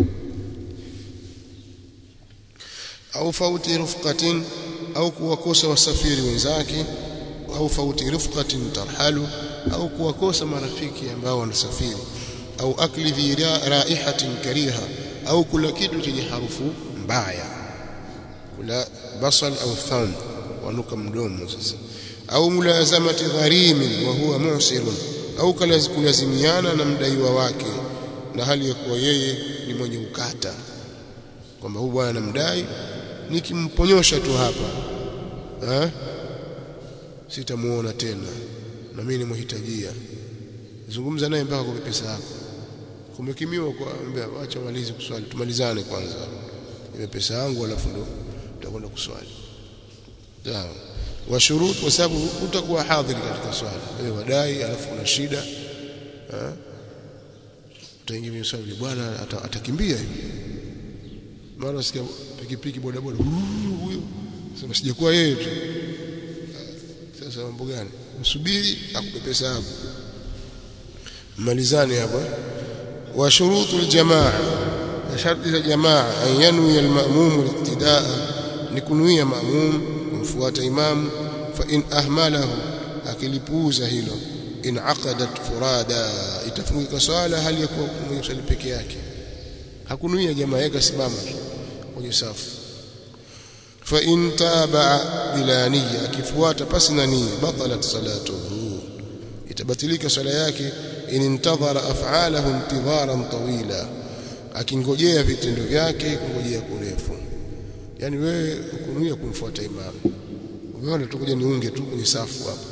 au fauti rufqatin au kuwakosa wasafiri wenzake au fauti rifqatin tarhalu au kuwakosa marafiki ambao wanasafiri au akli dhi raihatin kariha au kula kitu chenye harufu mbaya kula basal au tham wanuka mdomo sasa au mulazamati gharimin wa huwa musirun au kulazimiana na mdaiwa wake na hali ya kuwa yeye ni mwenye ukata kwamba huyu bwana namdai nikimponyosha tu hapa eh sitamuona tena na mimi nimhitajia zungumza naye mpaka kwa pesa yako kumekimiwa kwa ambia acha malizi kuswali tumalizane kwanza ile pesa yangu alafu ndo tutakwenda kuswali sawa wa shurut kwa sababu utakuwa hadhiri katika swala wewe wadai alafu una shida eh utaingia kwenye swali bwana atakimbia hivi mara sikia pikipiki boda boda huyo sema sijakuwa yeye tu sasa mambo gani msubiri akupe pesa yako malizane hapo wa shurutul jamaa na sharti za jamaa an yanwi al-ma'mum al-ibtidaa ni kunuia ma'mum kumfuata imamu fa in ahmalahu akilipuuza hilo in aqadat furada itafungika swala hali ya kuwa mwenye swali peke yake hakunuia jamaa yake simama kwenye safu fa in taba bila niyya akifuata pasi na nia batalat salatuhu itabatilika swala yake in intadhara af'alahu intidharan tawila akingojea vitendo vyake kungojea kurefu yani wewe ukunuia kumfuata imamu umeona tukuja niunge tu kwenye safu hapo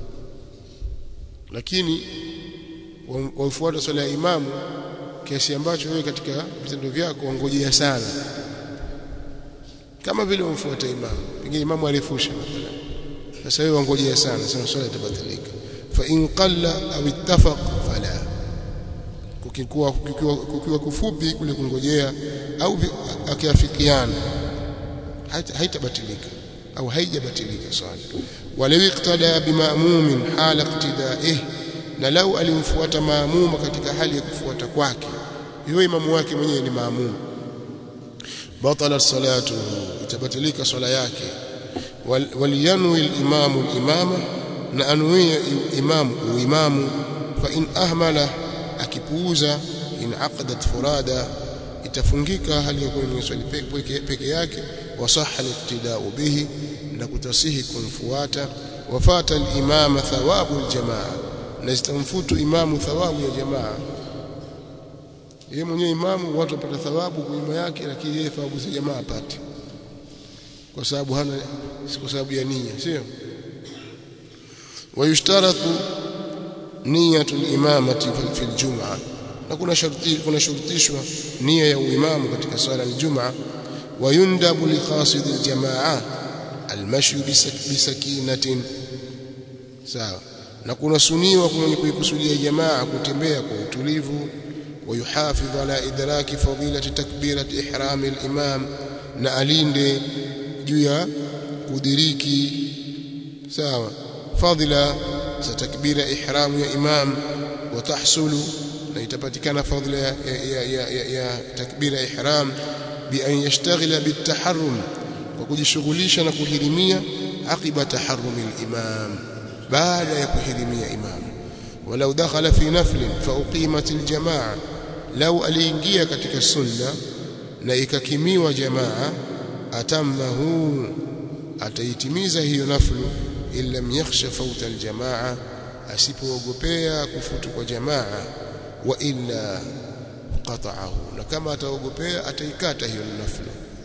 lakini waufuata swala ya imamu kiasi ambacho wewe katika vitendo vyako wangojea sana kama vile wamfuata imamu pengine imamu alifusha sasa wewe wangojea sana sana swala itabatilika fa in qalla au ittafaq fala kukikuwa kukiwa, kukiwa kufupi kule kungojea au akiafikiana haitabatilika au haijabatilika swala walau iqtada bimamumin hala iqtidaih na lau alimfuata maamuma katika hali ya kufuata kwake hiyo imamu wake mwenyewe ni maamuma batala salatu itabatilika swala yake waliyanwi al-imamu al-imama na anuia imamu uimamu fa in ahmala akipuuza in aqadat furada itafungika hali ya kuwa swali peke, peke yake wasaha al-iqtida'u bihi na kutasihi kumfuata wafata al-imama thawabu al-jamaa na zitamfutu imamu thawabu ya jamaa yeye mwenyewe imamu watu wapata thawabu kwa nyuma yake lakini yeye thawabu za jamaa apate kwa sababu hana kwa sababu ya nia sio wayushtaratu niyatu al-imamati fi al-jum'a na kuna sharti kuna shurutishwa nia ya uimamu katika swala ya Ijumaa wayundabu li qasid al-jamaa al-mashyu bisakinatin sawa na kuna suniwa kwa mwenye kuikusudia jamaa kutembea kwa utulivu ويحافظ على إدراك فضيلة تكبيرة إحرام الإمام na alinde juu ya kudiriki sawa fadhila za takbira ihramu ya imam watahsulu na itapatikana fadhila ya, ya, ya, ya, ya takbira ihram bi an yashtaghila bitaharrum kwa kujishughulisha na kuhirimia aqiba taharrumi al-imam baada ya kuhirimia imam walau dakhala fi naflin fa uqimat al-jamaa lau aliingia katika sunna na ikakimiwa jamaa atammahu ataitimiza hiyo naflu illa yakhsha fauta aljamaa asipoogopea kufutu kwa jamaa wa illa qata'ahu na kama ataogopea ataikata hiyo naflu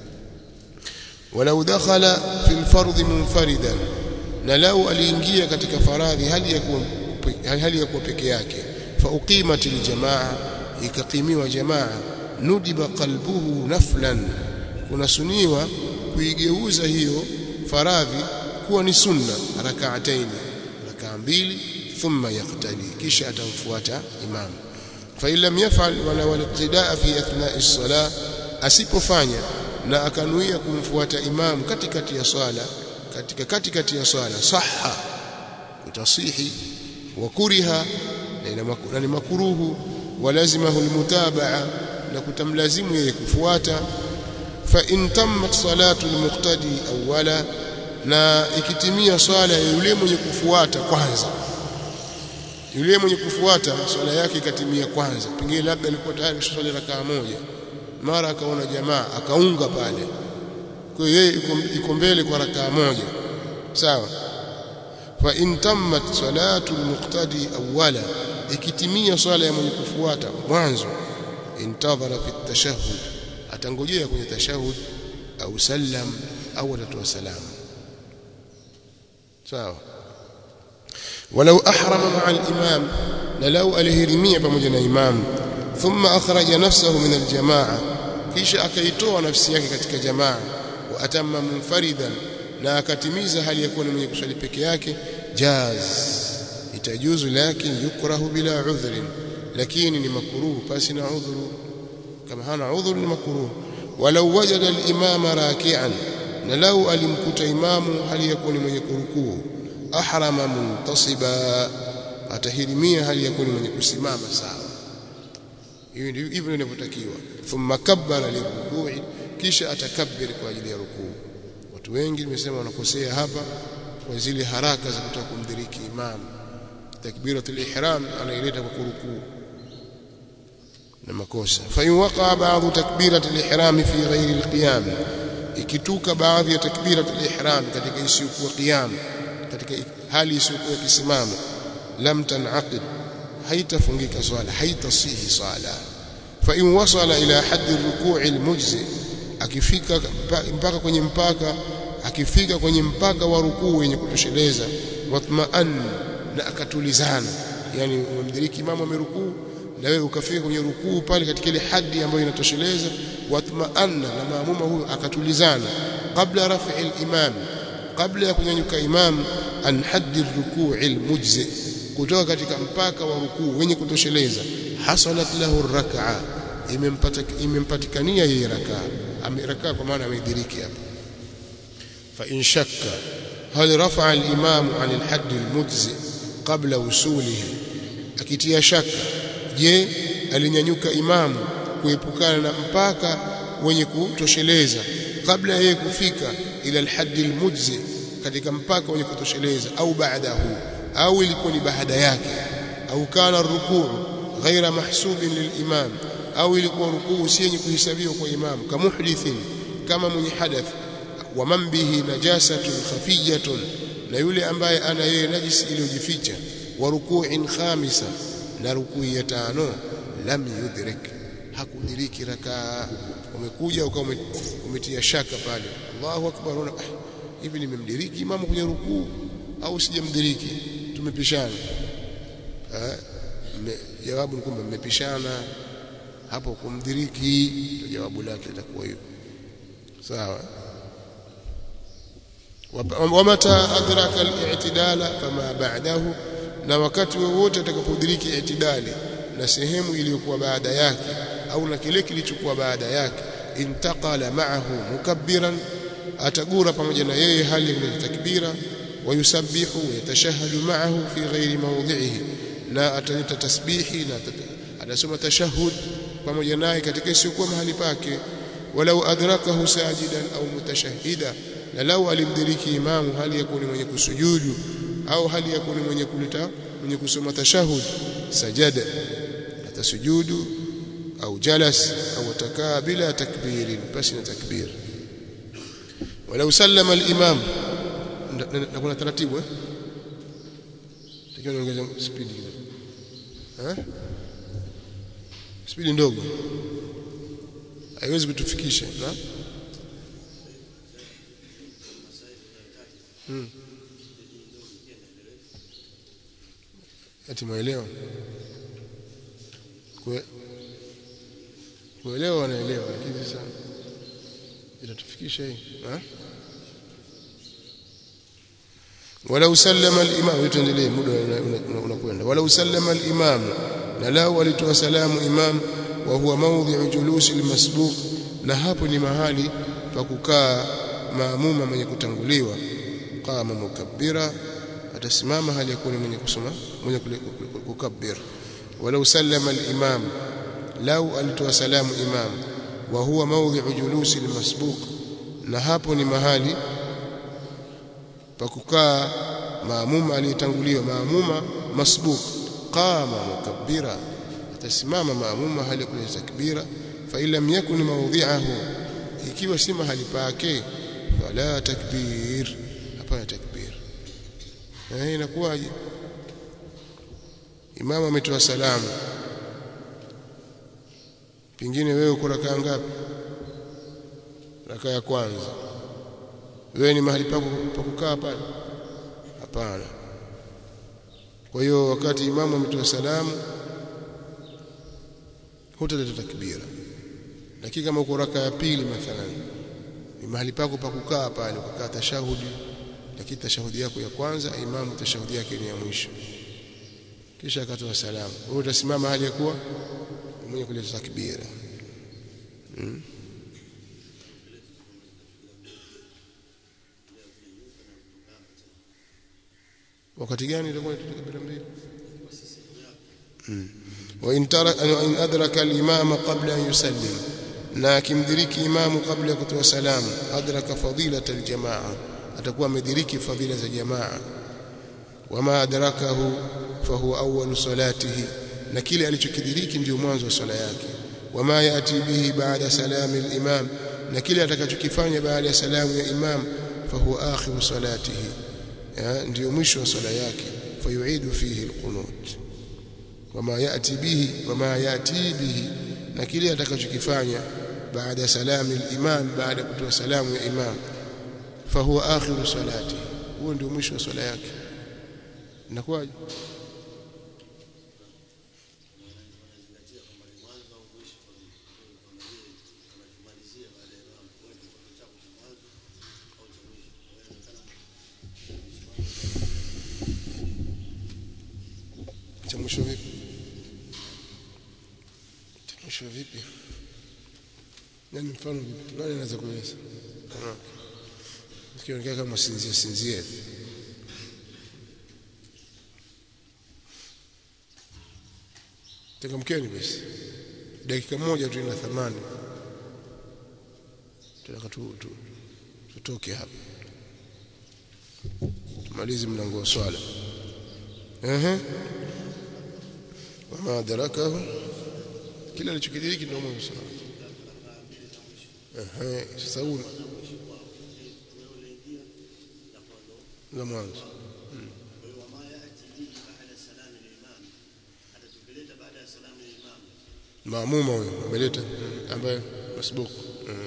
walau dakhala fi alfardh munfaridan na lau aliingia katika faradhi hali ya kuwa hali ya kuwa peke yake fa uqimat aljamaa ikaqimiwa jamaa nudiba qalbuhu naflan kunasuniwa kuigeuza hiyo faradhi kuwa ni sunna rak'atayn rak'a mbili thumma yaqtadi kisha atamfuata imam fa illam yaf'al wala waliqtidaa fi athna'i as-salah asipofanya na akanuia kumfuata imam katikati ya swala katika katikati ya swala sahha utasihi wa kuriha na ni makuruhu walazimahu almutabaa na kutamlazimu yeye kufuata fa in tammat salatu almuqtadi awwala na ikitimia swala ya yule mwenye kufuata kwanza yule mwenye kufuata swala yake ikatimia kwanza pengine labda alikuwa tayari swali rakaa moja mara akaona jamaa akaunga pale kwa hiyo yeye iko mbele kwa rakaa moja sawa fa in tammat salatu almuqtadi awwala ikitimia swala ya mwenye kufuata mwanzo intadhara fi tashahhud atangojea kwenye tashahhud au sallam au atatoa salamu sawa walau ahrama ma'a al-imam na lau alihirimia pamoja na imam thumma akhraja nafsahu min al-jamaa kisha akaitoa nafsi yake katika jamaa wa atamma munfaridan na akatimiza hali ya kuwa ni mwenye kuswali peke yake jaz itajuzu lakin yukrahu bila udhrin lakini ni makruh pasi na udhuru kama hana udhuru ni makruh walau wajada al-imama raki'an na lau alimkuta imamu hali ya kuwa ni mwenye kurukuu ahrama muntasiba atahirimia hali ya kuwa ni mwenye kusimama sawa hivyo ndivyo inavyotakiwa thumma kabbara lirukui kisha atakabbir kwa ajili ya rukuu watu wengi nimesema wanakosea hapa kwa zile haraka za kutaka kumdiriki imam takbiratul ihram anaileta kwa kurukuu na makosa fa in waqa ba'd takbiratul ihram fi ghairi alqiyam ikituka baadhi ya takbiratul ihram katika isiyokuwa qiyam katika hali isiyokuwa kisimamo lam tanaqid haitafungika swala haitasihi swala fa in wasala ila haddi ruku'i almujzi akifika mpaka kwenye mpaka akifika kwenye mpaka wa rukuu wenye kutosheleza watma'an na akatulizana yani umemdiriki imamu amerukuu na wewe ukafika kwenye rukuu pale katika ile hadi ambayo inatosheleza watma'anna na maamuma huyo akatulizana kabla raf'i al-imam kabla ya kunyanyuka imam an haddi ruku'i al-mujzi kutoka katika mpaka wa rukuu wenye kutosheleza hasalat lahu rak'a imempata imempatikania yeye rakaa amerakaa kwa maana amediriki hapa fa in shakka hal rafa'a al-imam 'an al-hadd al-mujzi qabla wusulihi akitia shaka je alinyanyuka imamu kuepukana na mpaka wenye kutosheleza kabla yeye kufika ila al-hadd al-mujzi katika mpaka wenye kutosheleza au baadahu au ilikuwa ni baada yake au kana rukuu ghaira mahsubin lilimam au ilikuwa rukuu si yenye kuhesabiwa kwa imam kama muhdithin kama mwenye hadath wa man bihi najasatun khafiyatun na yule ambaye ana yeye najisi iliyojificha wa ruku'in khamisa na rukuu ya tano lam yudrik hakudiriki rakaa umekuja ukawa umetia shaka pale Allahu akbar una hivi nimemdiriki imamu kwenye rukuu au sijamdiriki tumepishana jawabu ni kwamba mmepishana hapo kumdiriki ndio jawabu lake litakuwa hivyo sawa wamata adraka al-i'tidala fama ba'dahu na wakati wowote atakapodiriki i'tidali na sehemu iliyokuwa baada yake au na kile kilichokuwa baada yake intaqala ma'ahu mukabbiran atagura pamoja na yeye hali ya takbira wayusabbihu yatashahhadu ma'ahu fi ghairi mawdhi'ihi na ataleta tasbihi na atasoma tashahhud pamoja naye katika isiyokuwa mahali pake walau adrakahu sajidan au mutashahhida na lau alimdiriki imamu hali ya kuni mwenye kusujudu au hali ya kuni mwenye kuleta mwenye kusoma tashahhud sajada atasujudu au jalas au atakaa bila takbirin basi na takbir walau sallama al-imam na kuna taratibu eh takiwa niongeze speed kidogo eh speed ndogo haiwezi kutufikisha na hmm. ati mwelewa Kue, kuelewa wanaelewa lakini sasa itatufikisha hii ha? walau sallama al-imam tuendelee muda unakwenda walau sallama al-imam na lao alitoa salamu imam wa huwa mawdhi'u julusi al-masbuq na hapo ni mahali pa kukaa maamuma mwenye kutanguliwa qama mukabbira atasimama hali ya kuwa mwenye kusoma mwenye kukabbir walau sallama al-imam lau alitoa salamu imam wa huwa mawdhi'u julusi al-masbuq na hapo ni mahali pa kukaa maamuma aliyetanguliwa maamuma masbuq qama mukabbira atasimama maamuma hali ya kuleta takbira fa illam yakun mawdhi'ahu ikiwa si mahali pake fala takbir hapana takbir eh inakuwaje imamu ametoa salamu pingine wewe uko rakaa ngapi rakaa ya kwanza wewe ni mahali pako pa kukaa pale hapana kwa hiyo wakati imamu ametoa salamu hutaleta takbira lakini kama uko raka ya pili mathalan ni mahali pako pa kukaa pale kukaa tashahudi lakini tashahudi yako ya kwanza imamu tashahudi yake ni ya mwisho kisha akatoa salamu wewe utasimama hali ya kuwa mwenye kuleta takbira hmm? wakati gani itakuwa takbira mbili وإن ترك إن أدرك الإمام قبل أن يسلم na akimdiriki imamu kabla ya kutoa salamu adraka fadilata aljamaa atakuwa amediriki fadila za jamaa wama adrakahu fahuwa awwalu salatihi na kile alichokidiriki ndio mwanzo wa swala yake wama yati bihi baada salami alimam na kile atakachokifanya baada ya salamu ya imam fahuwa akhiru salatihi ndio mwisho wa swala yake fayuidu fihi alqunut wama yati bihi wama yati bihi na kile atakachokifanya baada salami al-imam baada kutoa salamu ya imam fahuwa akhiru salati huo ndio mwisho wa swala yake inakuwaje cha mwisho vipi cha mwisho vipi nani mfano vipi nani anaweza kueleza kama sikionekana kama sinzia sinzia hivi Tekamkeni basi. Dakika moja tu ina thamani. Tunataka tu, tu tutoke hapa. Tumalize mlango wa swala. Ehe. Wama adrakahu kila alichokidiriki ndio mwanzo swala. Ehe, sasa huu la mwanzo. maamuma huyo ameleta ambaye masbuku mm.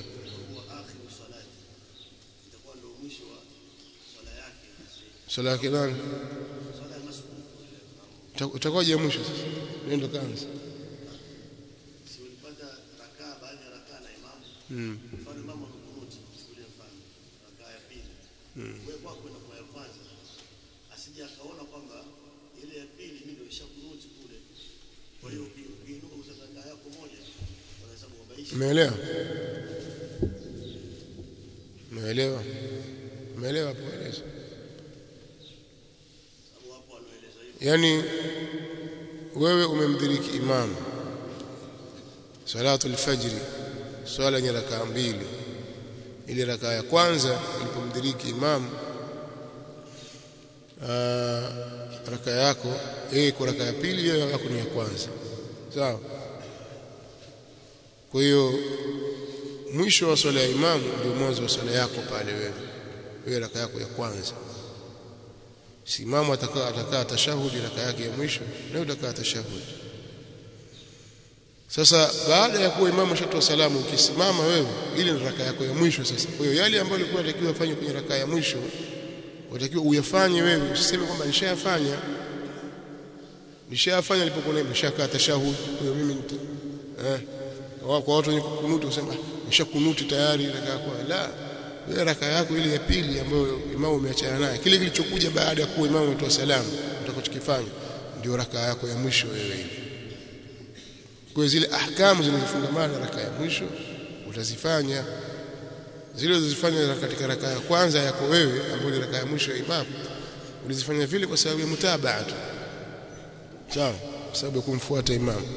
swala yake nani utakuwaje mwisho sasa nenda kaanza mm. asije akaona kwamba ile ya pili mimi ndio ishakunuti kule kwa hiyo ukiinuka kusaka yako moja unahesabu kwamba hii umeelewa umeelewa umeelewa hapo eleza sababu hapo anaeleza hivyo yani wewe umemdhiriki imamu salatu alfajri swala yenye rakaa mbili ile rakaa ya kwanza ilipomdhiriki imamu raka yako yeye kwa raka ya pili yeye yako ni ya kwanza sawa kwa hiyo mwisho wa swala ya imamu ndio mwanzo wa swala yako pale wewe wewe raka yako ya kwanza si imamu atakaa atakaa tashahudi raka yake ya mwisho na utakaa tashahudi sasa baada ya kuwa imamu ashatoa salamu ukisimama wewe ile ni raka yako ya mwisho sasa kwa hiyo yale ambayo ulikuwa unatakiwa ufanye kwenye raka ya mwisho unatakiwa uyafanye wewe usiseme kwamba nishayafanya nishayafanya nilipokuwa nimeshakaa tashahud kwa hiyo mimi nita eh kwa watu wenye kunuti kusema nishakunuti tayari raka yako la wewe raka yako ile ya pili ambayo imamu umeachana naye kile kilichokuja baada ya kuwa imamu ametoa salamu utakachokifanya ndio raka yako ya mwisho wewe ile kwa zile ahkamu zinazofungamana na raka ya mwisho utazifanya zile ulizofanya katika raka ya kwanza yako wewe ambayo ni raka ya mwisho ya imamu ulizifanya vile kwa sababu ya mutabaa tu sawa kwa sababu ya kumfuata imamu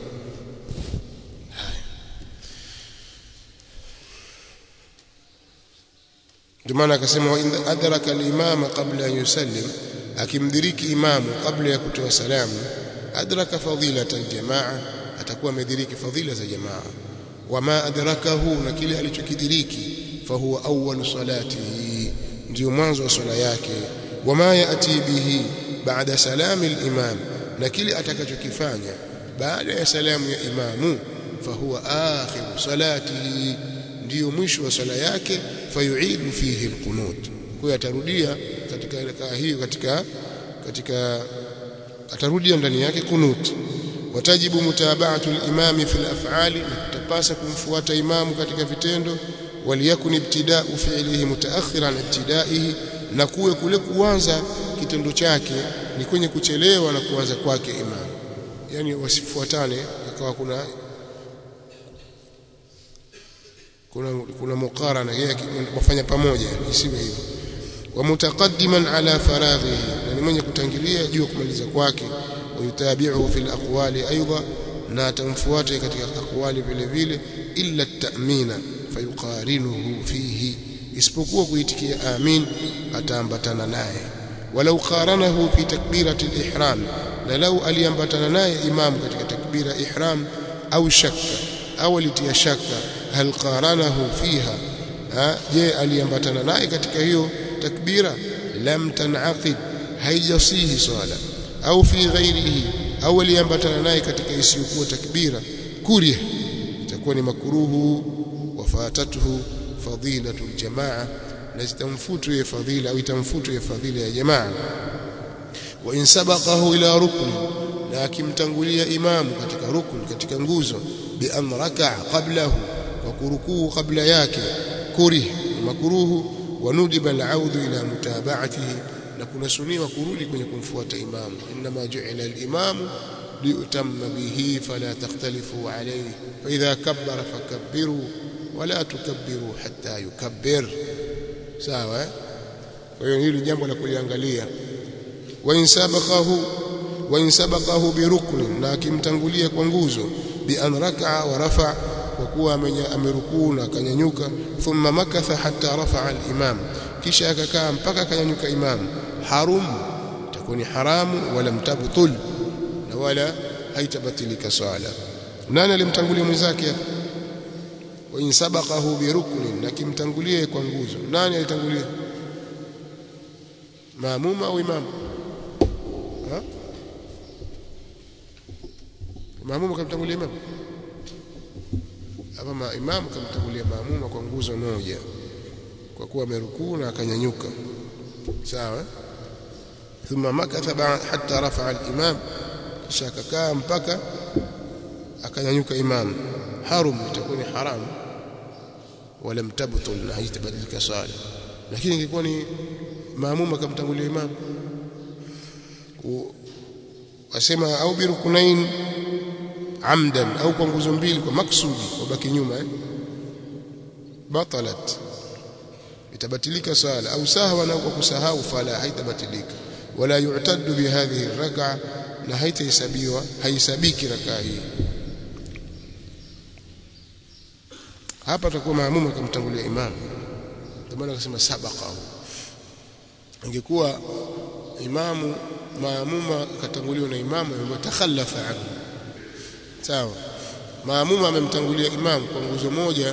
ndio maana akasema wa in adraka al-imama qabla an yusallim akimdiriki imamu kabla ya kutoa salamu adraka fadilata al-jamaa atakuwa amediriki fadhila za jamaa wama adrakahu na kile alichokidiriki fahuwa awwal salatihi ndio mwanzo wa swala yake wama yati bihi baada salami al-imam na kile atakachokifanya baada ya salamu ya imamu fahuwa akhiru salatihi ndio mwisho wa swala yake fayuidu fihi alqunut kwa hiyo atarudia katika rakaa hiyo katika katika atarudia ndani yake kunut watajibu mutaba'atu al-imam fi al-af'ali tapasa kumfuata imamu katika vitendo waliyakun ibtida'u fi'lihi mutaakhiran ibtida'ihi na kuwe kule kuanza kitendo chake ni kwenye kuchelewa na kuanza kwake imamu yani wasifuatane akawa kuna kuna kuna muqarana yeye kufanya pamoja isiwe hivyo wa mutaqaddiman ala faraghihi na ni mwenye kutangilia juu kumaliza kwake wayutabi'uhu fil aqwali aidha na atamfuata katika aqwali vile vile illa at-ta'mina fayuqarinuhu fihi isipokuwa kuitikia amin ataambatana naye walau qaranahu fi takbirati al-ihram na lau aliambatana naye imamu katika takbira ihram au shakka au alitia shaka hal qaranahu fiha je aliambatana naye katika hiyo takbira lam tanaqid haijasihi swala au fi ghairihi au aliambatana naye katika isiyokuwa takbira kuria itakuwa ni makruhu wafatatuhu fadilatu aljamaa na zitamfutu ya fadhila au itamfutu ya fadhila ya jamaa wa in sabaqahu ila rukni na akimtangulia imamu katika rukni katika nguzo bi an raka'a qablahu wa kurukuu kabla yake kurih makruhu wa nudiba al'audhu ila mutaba'atihi na kunasuniwa kurudi kwenye kumfuata imamu inma ju'ila al-imamu liyutamma bihi fala takhtalifu alayhi fa idha kabbara fakabbiru wala tukabbiru hatta yukabbir sawa kwa hiyo hili jambo la kuliangalia wa in sabaqahu wa in sabaqahu bi rukni na akimtangulia kwa nguzo bi an raka'a wa rafa kwa kuwa amerukuu na akanyanyuka thumma makatha hatta rafa'a al-imam kisha akakaa mpaka akanyanyuka imam harum itakuwa ni haramu wala mtabtul na wala haitabatilika swala nani alimtangulia mwenzake hapa wa in sabaqahu bi ruknin na kimtangulie kwa nguzo nani alitangulia maamuma au imam ha maamuma kamtangulia imam hapa ma imam kamtangulia maamuma kwa nguzo moja kwa kuwa amerukuu na akanyanyuka sawa thumma makatha hatta rafa'a al-imam kisha akakaa mpaka akanyanyuka imam harum itakuwa ni haram wala mtabtul na haitabadilika swala lakini ingekuwa ni maamuma kamtangulia imam wasema au birukunain amdan au kwa nguzo mbili kwa maksudi wabaki nyuma eh batalat itabatilika swala au sahwa na kwa kusahau fala haitabatilika wala yu'taddu bihadhihi rak'a na haitahesabiwa haisabiki rakaa hii hapa atakuwa maamuma kumtangulia imam ndio maana akasema sabaqahu ingekuwa imamu maamuma katanguliwa na imamu ametakhallafa anhu sawa maamuma amemtangulia imamu kwa nguzo moja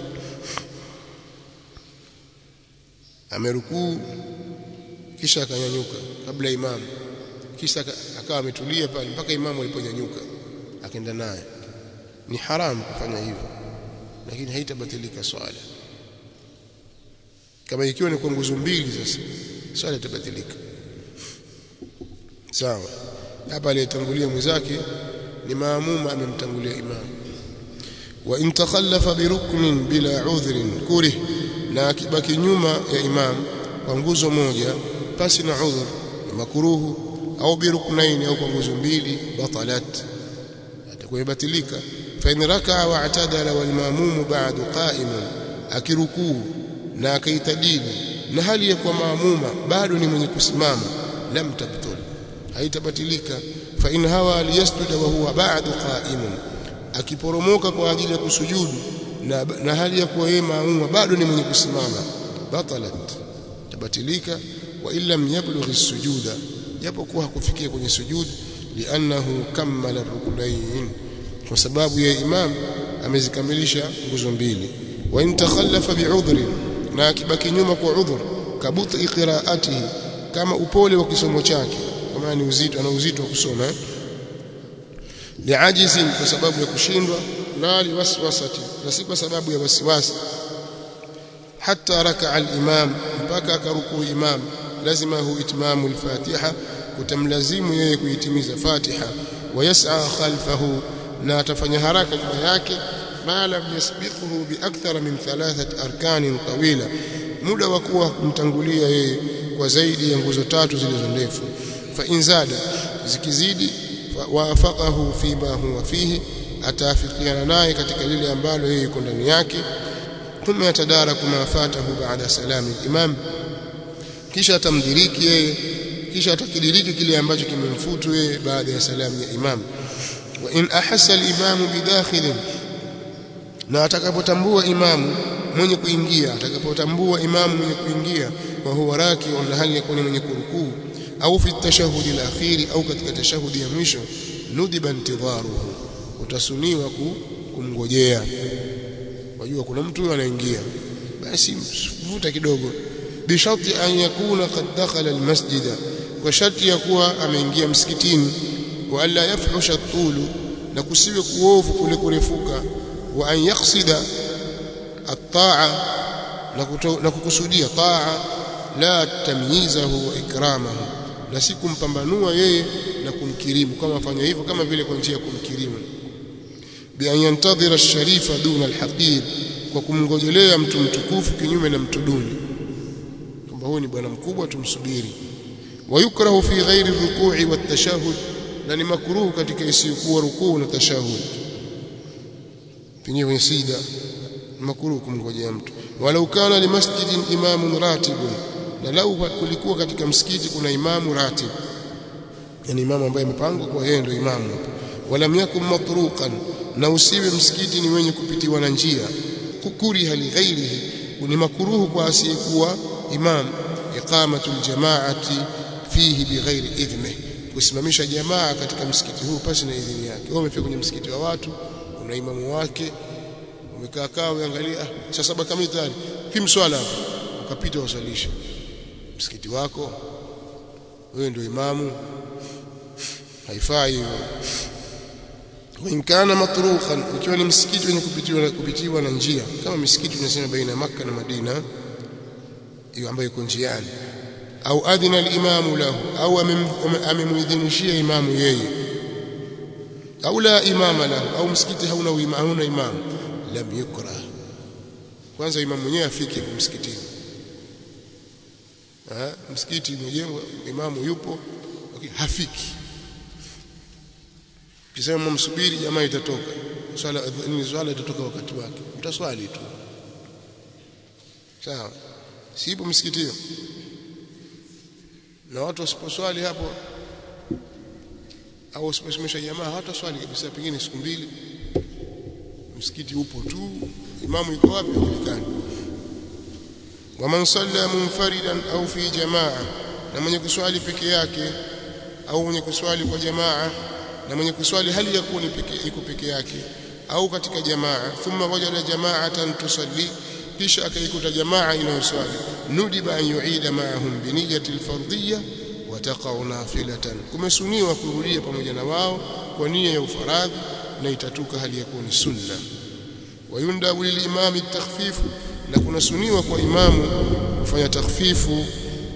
amerukuu kisha akanyanyuka kabla imamu kisha akawa ametulia pale mpaka imamu aliponyanyuka akaenda naye ni haramu kufanya hivyo lakini haitabatilika swala kama ikiwa ni kwa nguzo mbili sasa swala itabatilika sawa hapa aliyetangulia mwenzake ni maamuma amemtangulia imamu wa in takhallafa biruknin bila udhrin kurih na akibaki nyuma ya imam kwa nguzo moja pasi na udhur ni makuruhu au biruknain au kwa nguzo mbili batalat atakuwa ibatilika fa in raka'a wa atadala wal maamum ba'du qa'imun akirukuu na akaitadili na hali ya kuwa maamuma bado ni mwenye kusimama lam tabtul haitabatilika fa in hawa liyasjuda wa huwa ba'du qa'imun akiporomoka kwa ajili ya kusujudu na, na hali ya kuwa yeye maamuma bado ni mwenye kusimama batalat tabatilika wa illam yablugh as-sujuda japokuwa hakufikia kwenye sujud li'annahu kammala ruknayn kwa sababu ya imam amezikamilisha nguzo mbili wa in takhallafa bi'udhri na akibaki nyuma kwa udhur kabuti qira'atihi kama upole wa kisomo chake kwa maana ni uzito ana uzito wa kusoma eh? liajizi kwa sababu ya kushindwa na liwaswasati na si kwa sababu ya wasiwasi hatta raka al-imam mpaka akaruku imam lazima hu itmamu al-fatiha kutamlazimu yeye kuitimiza fatiha wayas'a khalfahu na atafanya haraka nyuma yake ma lam yasbiquhu bi akthara min thalathat arkanin tawila muda wa kuwa kumtangulia yeye kwa zaidi ya nguzo tatu zilizo ndefu fa inzada zikizidi waafaqahu fima huwa fihi ataafikiana naye katika lile ambalo yeye yuko ndani yake thumma yatadaraku ma fatahu baada salami imam kisha atamdiriki yeye kisha atakidiriki kile ambacho kimemfutu yeye baada ya salamu ya imam wa in ahassa al-imam bidakhilin na atakapotambua imamu mwenye kuingia atakapotambua imamu mwenye kuingia wa huwa raki na hali yakuni mwenye kurukuu au fi tashahudi al-akhiri au katika tashahudi ya mwisho nudiba intidharuhu utasuniwa kumngojea wajua kuna mtu anaingia basi vuta kidogo bisharti an yakuna qad dakhala almasjida kwa sharti ya kuwa ameingia msikitini wa alla yafhusha tulu na kusiwe kuovu kule kurefuka wa an yaqsida at-ta'a na kukusudia ta'a la tamyizahu wa ikramahu na si kumpambanua yeye na kumkirimu kama afanya hivyo kama vile kwa njia ya kumkirimu bi an yantadhira ash-sharifa duna al-haqir kwa kumngojelea mtu mtukufu kinyume na mtu duni kwamba huyu ni bwana mkubwa tumsubiri wayukrahu fi ghairi ruku'i wat tashahhud na ni makruhu katika isiyokuwa rukuu na tashahhud penyewe sida makruhu kumngojea mtu walau kana li masjidin imamun ratibun na lau kulikuwa katika msikiti kuna imamu ratib yani imamu ambaye amepangwa kwa yeye ndio imamu walam yakun matruqan na usiwe msikiti ni wenye kupitiwa na njia kukuriha li ghairihi ni makruhu kwa asiyekuwa imam iqamatu aljamaati fihi bighairi idhni kusimamisha jamaa katika msikiti huu pasi na idhini yake wewe umefika kwenye msikiti wa watu una imamu wake umekaa kaa uangalia saa saba kamili tayari kimswala ukapita usalisha msikiti wako wewe ndio imamu haifai hivyo وإن كان مطروقا ikiwa ni msikiti wenye kupitiwa kupitiwa na njia kama misikiti tunasema baina ya Makka na Madina hiyo ambayo iko njiani au adhina al-imamu lahu au amemuidhinishia imamu yeye au la imama lahu au msikiti hauna hauna imamu lam yukra kwanza imamu mwenyewe afike msikitini ah msikiti umejengwa imamu yupo okay, hafiki kisema msubiri jamaa itatoka swala ni swala itatoka wakati wake mtaswali tu sawa sipo msikitini na watu wasiposwali hapo au wasiposimamisha jamaa hawataswali kabisa pengine siku mbili msikiti upo tu imamu yuko wapi hajulikani waman salla munfaridan au fi jamaa na mwenye kuswali peke yake au mwenye kuswali kwa jamaa na mwenye kuswali hali ya kuwa ni peke iko peke yake au katika jamaa thumma wajada jama'atan tusalli kisha akaikuta jamaa inayoswali nudiba an yuida ma'ahum bi niyyati al-fardiyya wa taqa'u nafilatan kumesuniwa kurudia pamoja na wao kwa nia ya ufaradhi na itatuka hali ya kuwa ni sunna wayundabu lilimami takhfifu na kunasuniwa kwa imamu kufanya takhfifu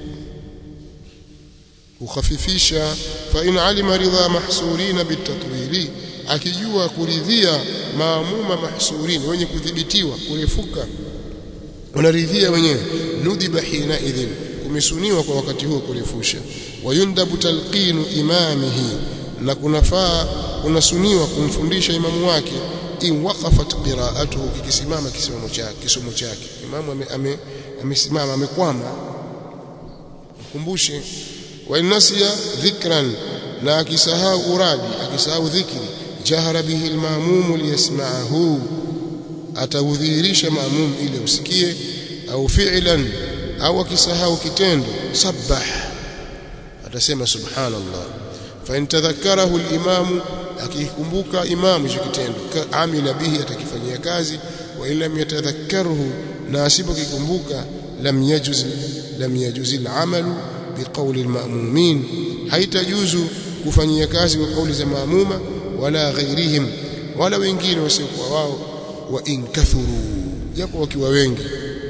kukhafifisha fa in alima ridha mahsurina bitatwili akijua kuridhia maamuma mahsurin wenye kudhibitiwa kurefuka wanaridhia wenyewe nudhiba hina idhin kumesuniwa kwa wakati huo kurefusha wayundabu talqinu imamihi na kunafaa kunasuniwa kumfundisha imamu wake in waqafat qira'atuhu kikisimama kisimamo chake kisomo chake imamu amesimama ame, ame amekwama mkumbushe wa nasiya dhikran na akisahau uradi akisahau dhikri jahara bihi almamum liyasma'ahu ataudhihirisha maamum ili usikie au fi'lan au akisahau kitendo sabbah atasema subhanallah fa in tadhakkarahu al-imamu akikumbuka imamu hicho kitendo amila bihi atakifanyia kazi wa lam yatadhakkarhu na asipokikumbuka lam yajuz lam yajuz al-amalu biqawli al-ma'mumin haitajuzu kufanyia kazi kwa kauli za maamuma wala ghairihim wala wengine wasiokuwa wao wa in kathuru japo wakiwa wengi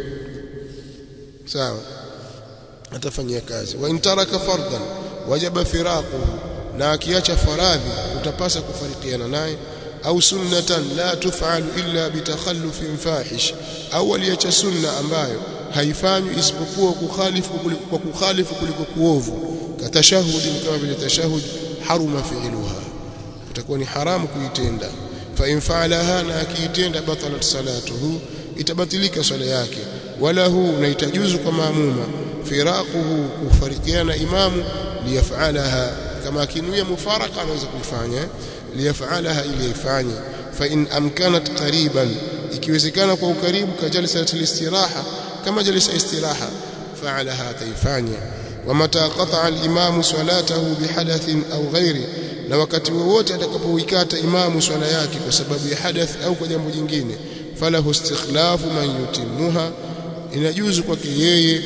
sawa atafanyia kazi wa in taraka fardan wajaba firaquhu na akiacha faradhi utapasa kufarikiana naye au sunnatan la tuf'alu illa bitakhallufin fahish au aliacha sunna ambayo haifanywi isipokuwa kukhalifu kwa kukhalifu kuliko kuovu katashahudi kama vile tashahud haruma fi'luha itakuwa ni haramu kuitenda fa in fa'alaha na akiitenda batalat salatuhu itabatilika swala yake wala hu na itajuzu kwa maamuma firaquhu kufarikiana imamu liyaf'alaha kama akinuia mufaraka anaweza kuifanya liyaf'alaha ili ifanye fa in amkanat qariban ikiwezekana kwa ukaribu kajalisa istiraha kama jalisa istiraha fa'alaha taifanya wamata qata'a al-imamu salatahu bihadathin au ghairi na wakati wowote atakapoikata imamu swala yake kwa sababu ya hadath au kwa jambo jingine falahu istikhlafu man yutimmuha inajuzu kwake yeye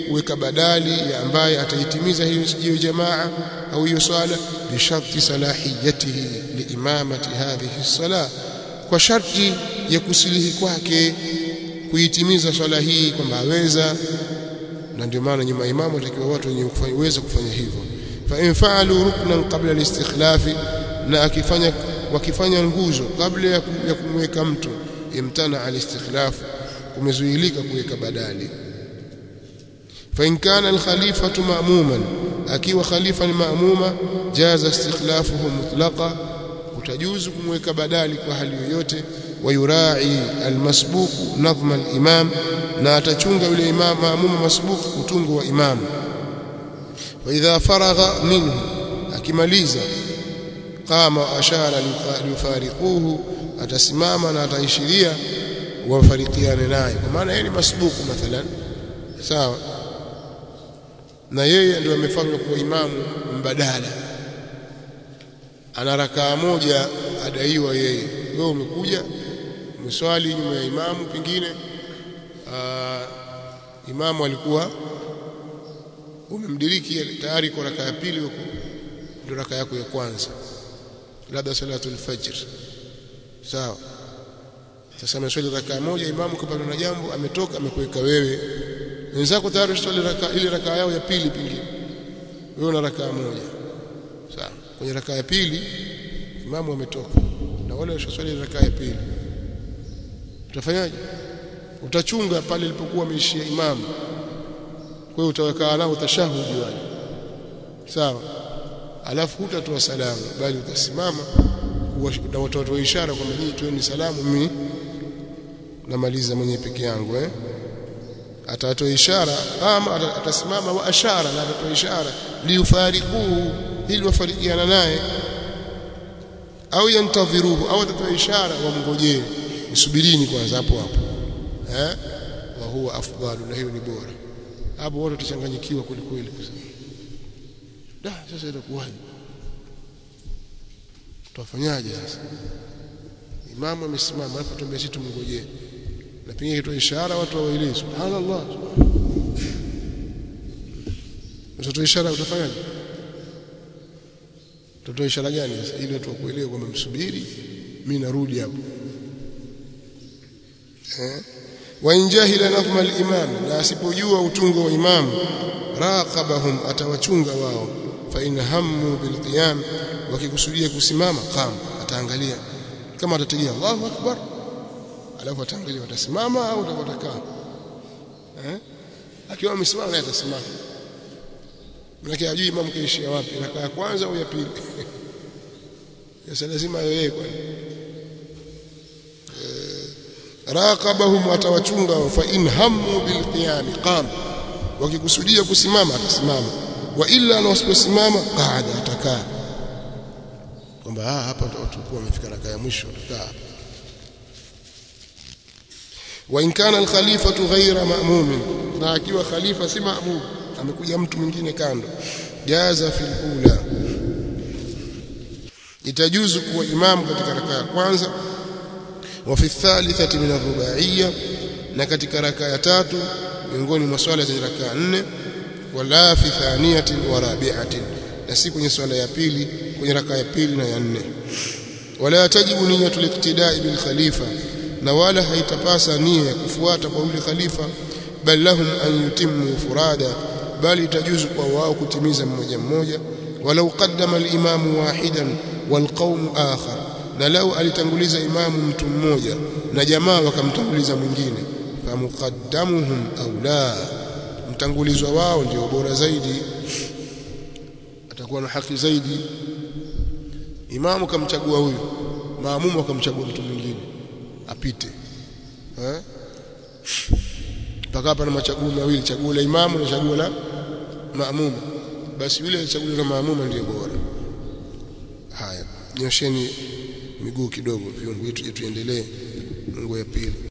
kuweka badali ya ambaye ataitimiza hiyo hiyo jamaa au hiyo swala bi sharti salahiyatihi liimamati hadhihi sala kwa sharti ya kusilihi kwake kuitimiza swala hii kwamba aweza na ndio maana nyuma imamu atakiwa watu wenye kuweza kufanya hivyo fa in fa'alu ruknan qabla al-istikhlaf na akifanya wakifanya nguzo kabla ya kumweka mtu imtana al-istikhlaf kumezuilika kuweka badali fa in kana al-khalifatu ma'muman akiwa khalifa ni ma'muma jaza istikhlafuhu mutlaqa utajuzu kumweka badali kwa hali yoyote wayurai almasbuq nadhma al-imam na atachunga yule imam maamuma masbuq utungo wa imam wa idha faragha minhu akimaliza qama ashara liyufariquhu atasimama na ataishiria wafarikiane naye kwa maana yeye ni masbuku mathalan sawa na yeye ndio amefanywa kuwa imamu mbadala ana rakaa moja adaiwa yeye wewe umekuja umeswali nyuma ya imamu pengine aa, imamu alikuwa umemdiriki tayari kwa rakaa ya pili ndio rakaa yako ya kwanza labda salatul fajr sawa sasa ameswali rakaa moja imamu kapata na jambo ametoka amekuweka wewe wenzako tayari swali rakaa ile rakaa yao ya pili pengine wewe una rakaa moja sawa kwenye rakaa ya pili imamu ametoka na wale washaswali rakaa ya pili utafanyaje utachunga pale ilipokuwa ameishia imamu kwa hiyo utaweka nao tashahudi wale sawa alafu hutatoa salamu bali utasimama na watoto wa ishara kwamba nyinyi tueni salamu mimi namaliza mwenye peke yangu eh atatoa ishara ama atasimama wa ashara na atatoa ishara liufariquhu ili wafarikiana naye au yantadhiruhu au atatoa ishara wamngojee msubirini kwanza hapo hapo eh wa huwa afdalu na hiyo ni bora hapo wote tutachanganyikiwa kweli kweli da sasa itakuwaje tutafanyaje sasa imamu amesimama hapo tuambie sisi tumngojee na pengine kitoa ishara watu waelewe subhanallah utatoa ishara utafanyaje utatoa ishara gani sasa ili watu wakuelewe kwamba msubiri mimi narudi hapo eh wa injahila nadhma al-imam na asipojua utungo wa imam raqabahum atawachunga wao fa in hammu bil qiyam wakikusudia kusimama qam ataangalia kama atategea Allahu akbar alafu ataangalia watasimama au watakaa eh akiwa amesimama naye atasimama Manake hajui imamu kaishia wapi, raka ya kwanza au ya pili. Sasa lazima yeye kwani. Raqabahum atawachunga fa in hammu bil qiyam qam. Wakikusudia kusimama atasimama. Wa illa na wasiposimama qaada atakaa. Kwamba ah hapa tutakuwa wamefika raka ya mwisho atakaa hapa. Wa in kana al khalifatu ghayra ma'mumin. Na akiwa khalifa si ma'mum amekuja mtu mwingine kando jaza fil ula itajuzu kuwa imamu katika raka ya kwanza wa fi thalithati min ar-rubaiyya na katika raka ya tatu miongoni mwa swala za raka nne wala fi thaniyatin wa rabi'atin na si kwenye swala ya pili kwenye raka ya pili na ya nne wala tajibu niyatul iqtida'i bil khalifa na wala haitapasa nia ya kufuata kwa yule khalifa bal lahum an yutimmu furada bali itajuzu kwa wao kutimiza mmoja mmoja walau qaddama al-imamu wahidan walqawm akhar na lau alitanguliza imamu mtu mmoja na jamaa wakamtanguliza mwingine famuqaddamuhum aula mtangulizwa wao ndio bora zaidi atakuwa na haki zaidi imamu kamchagua huyu maamumu akamchagua mtu mwingine apite eh mpaka hapa na machaguo mawili chaguo la imamu na chaguo la maamuma basi yule chaguo la maamuma ndiyo bora haya nyosheni miguu kidogo viungo yetu tuendelee mungu ya pili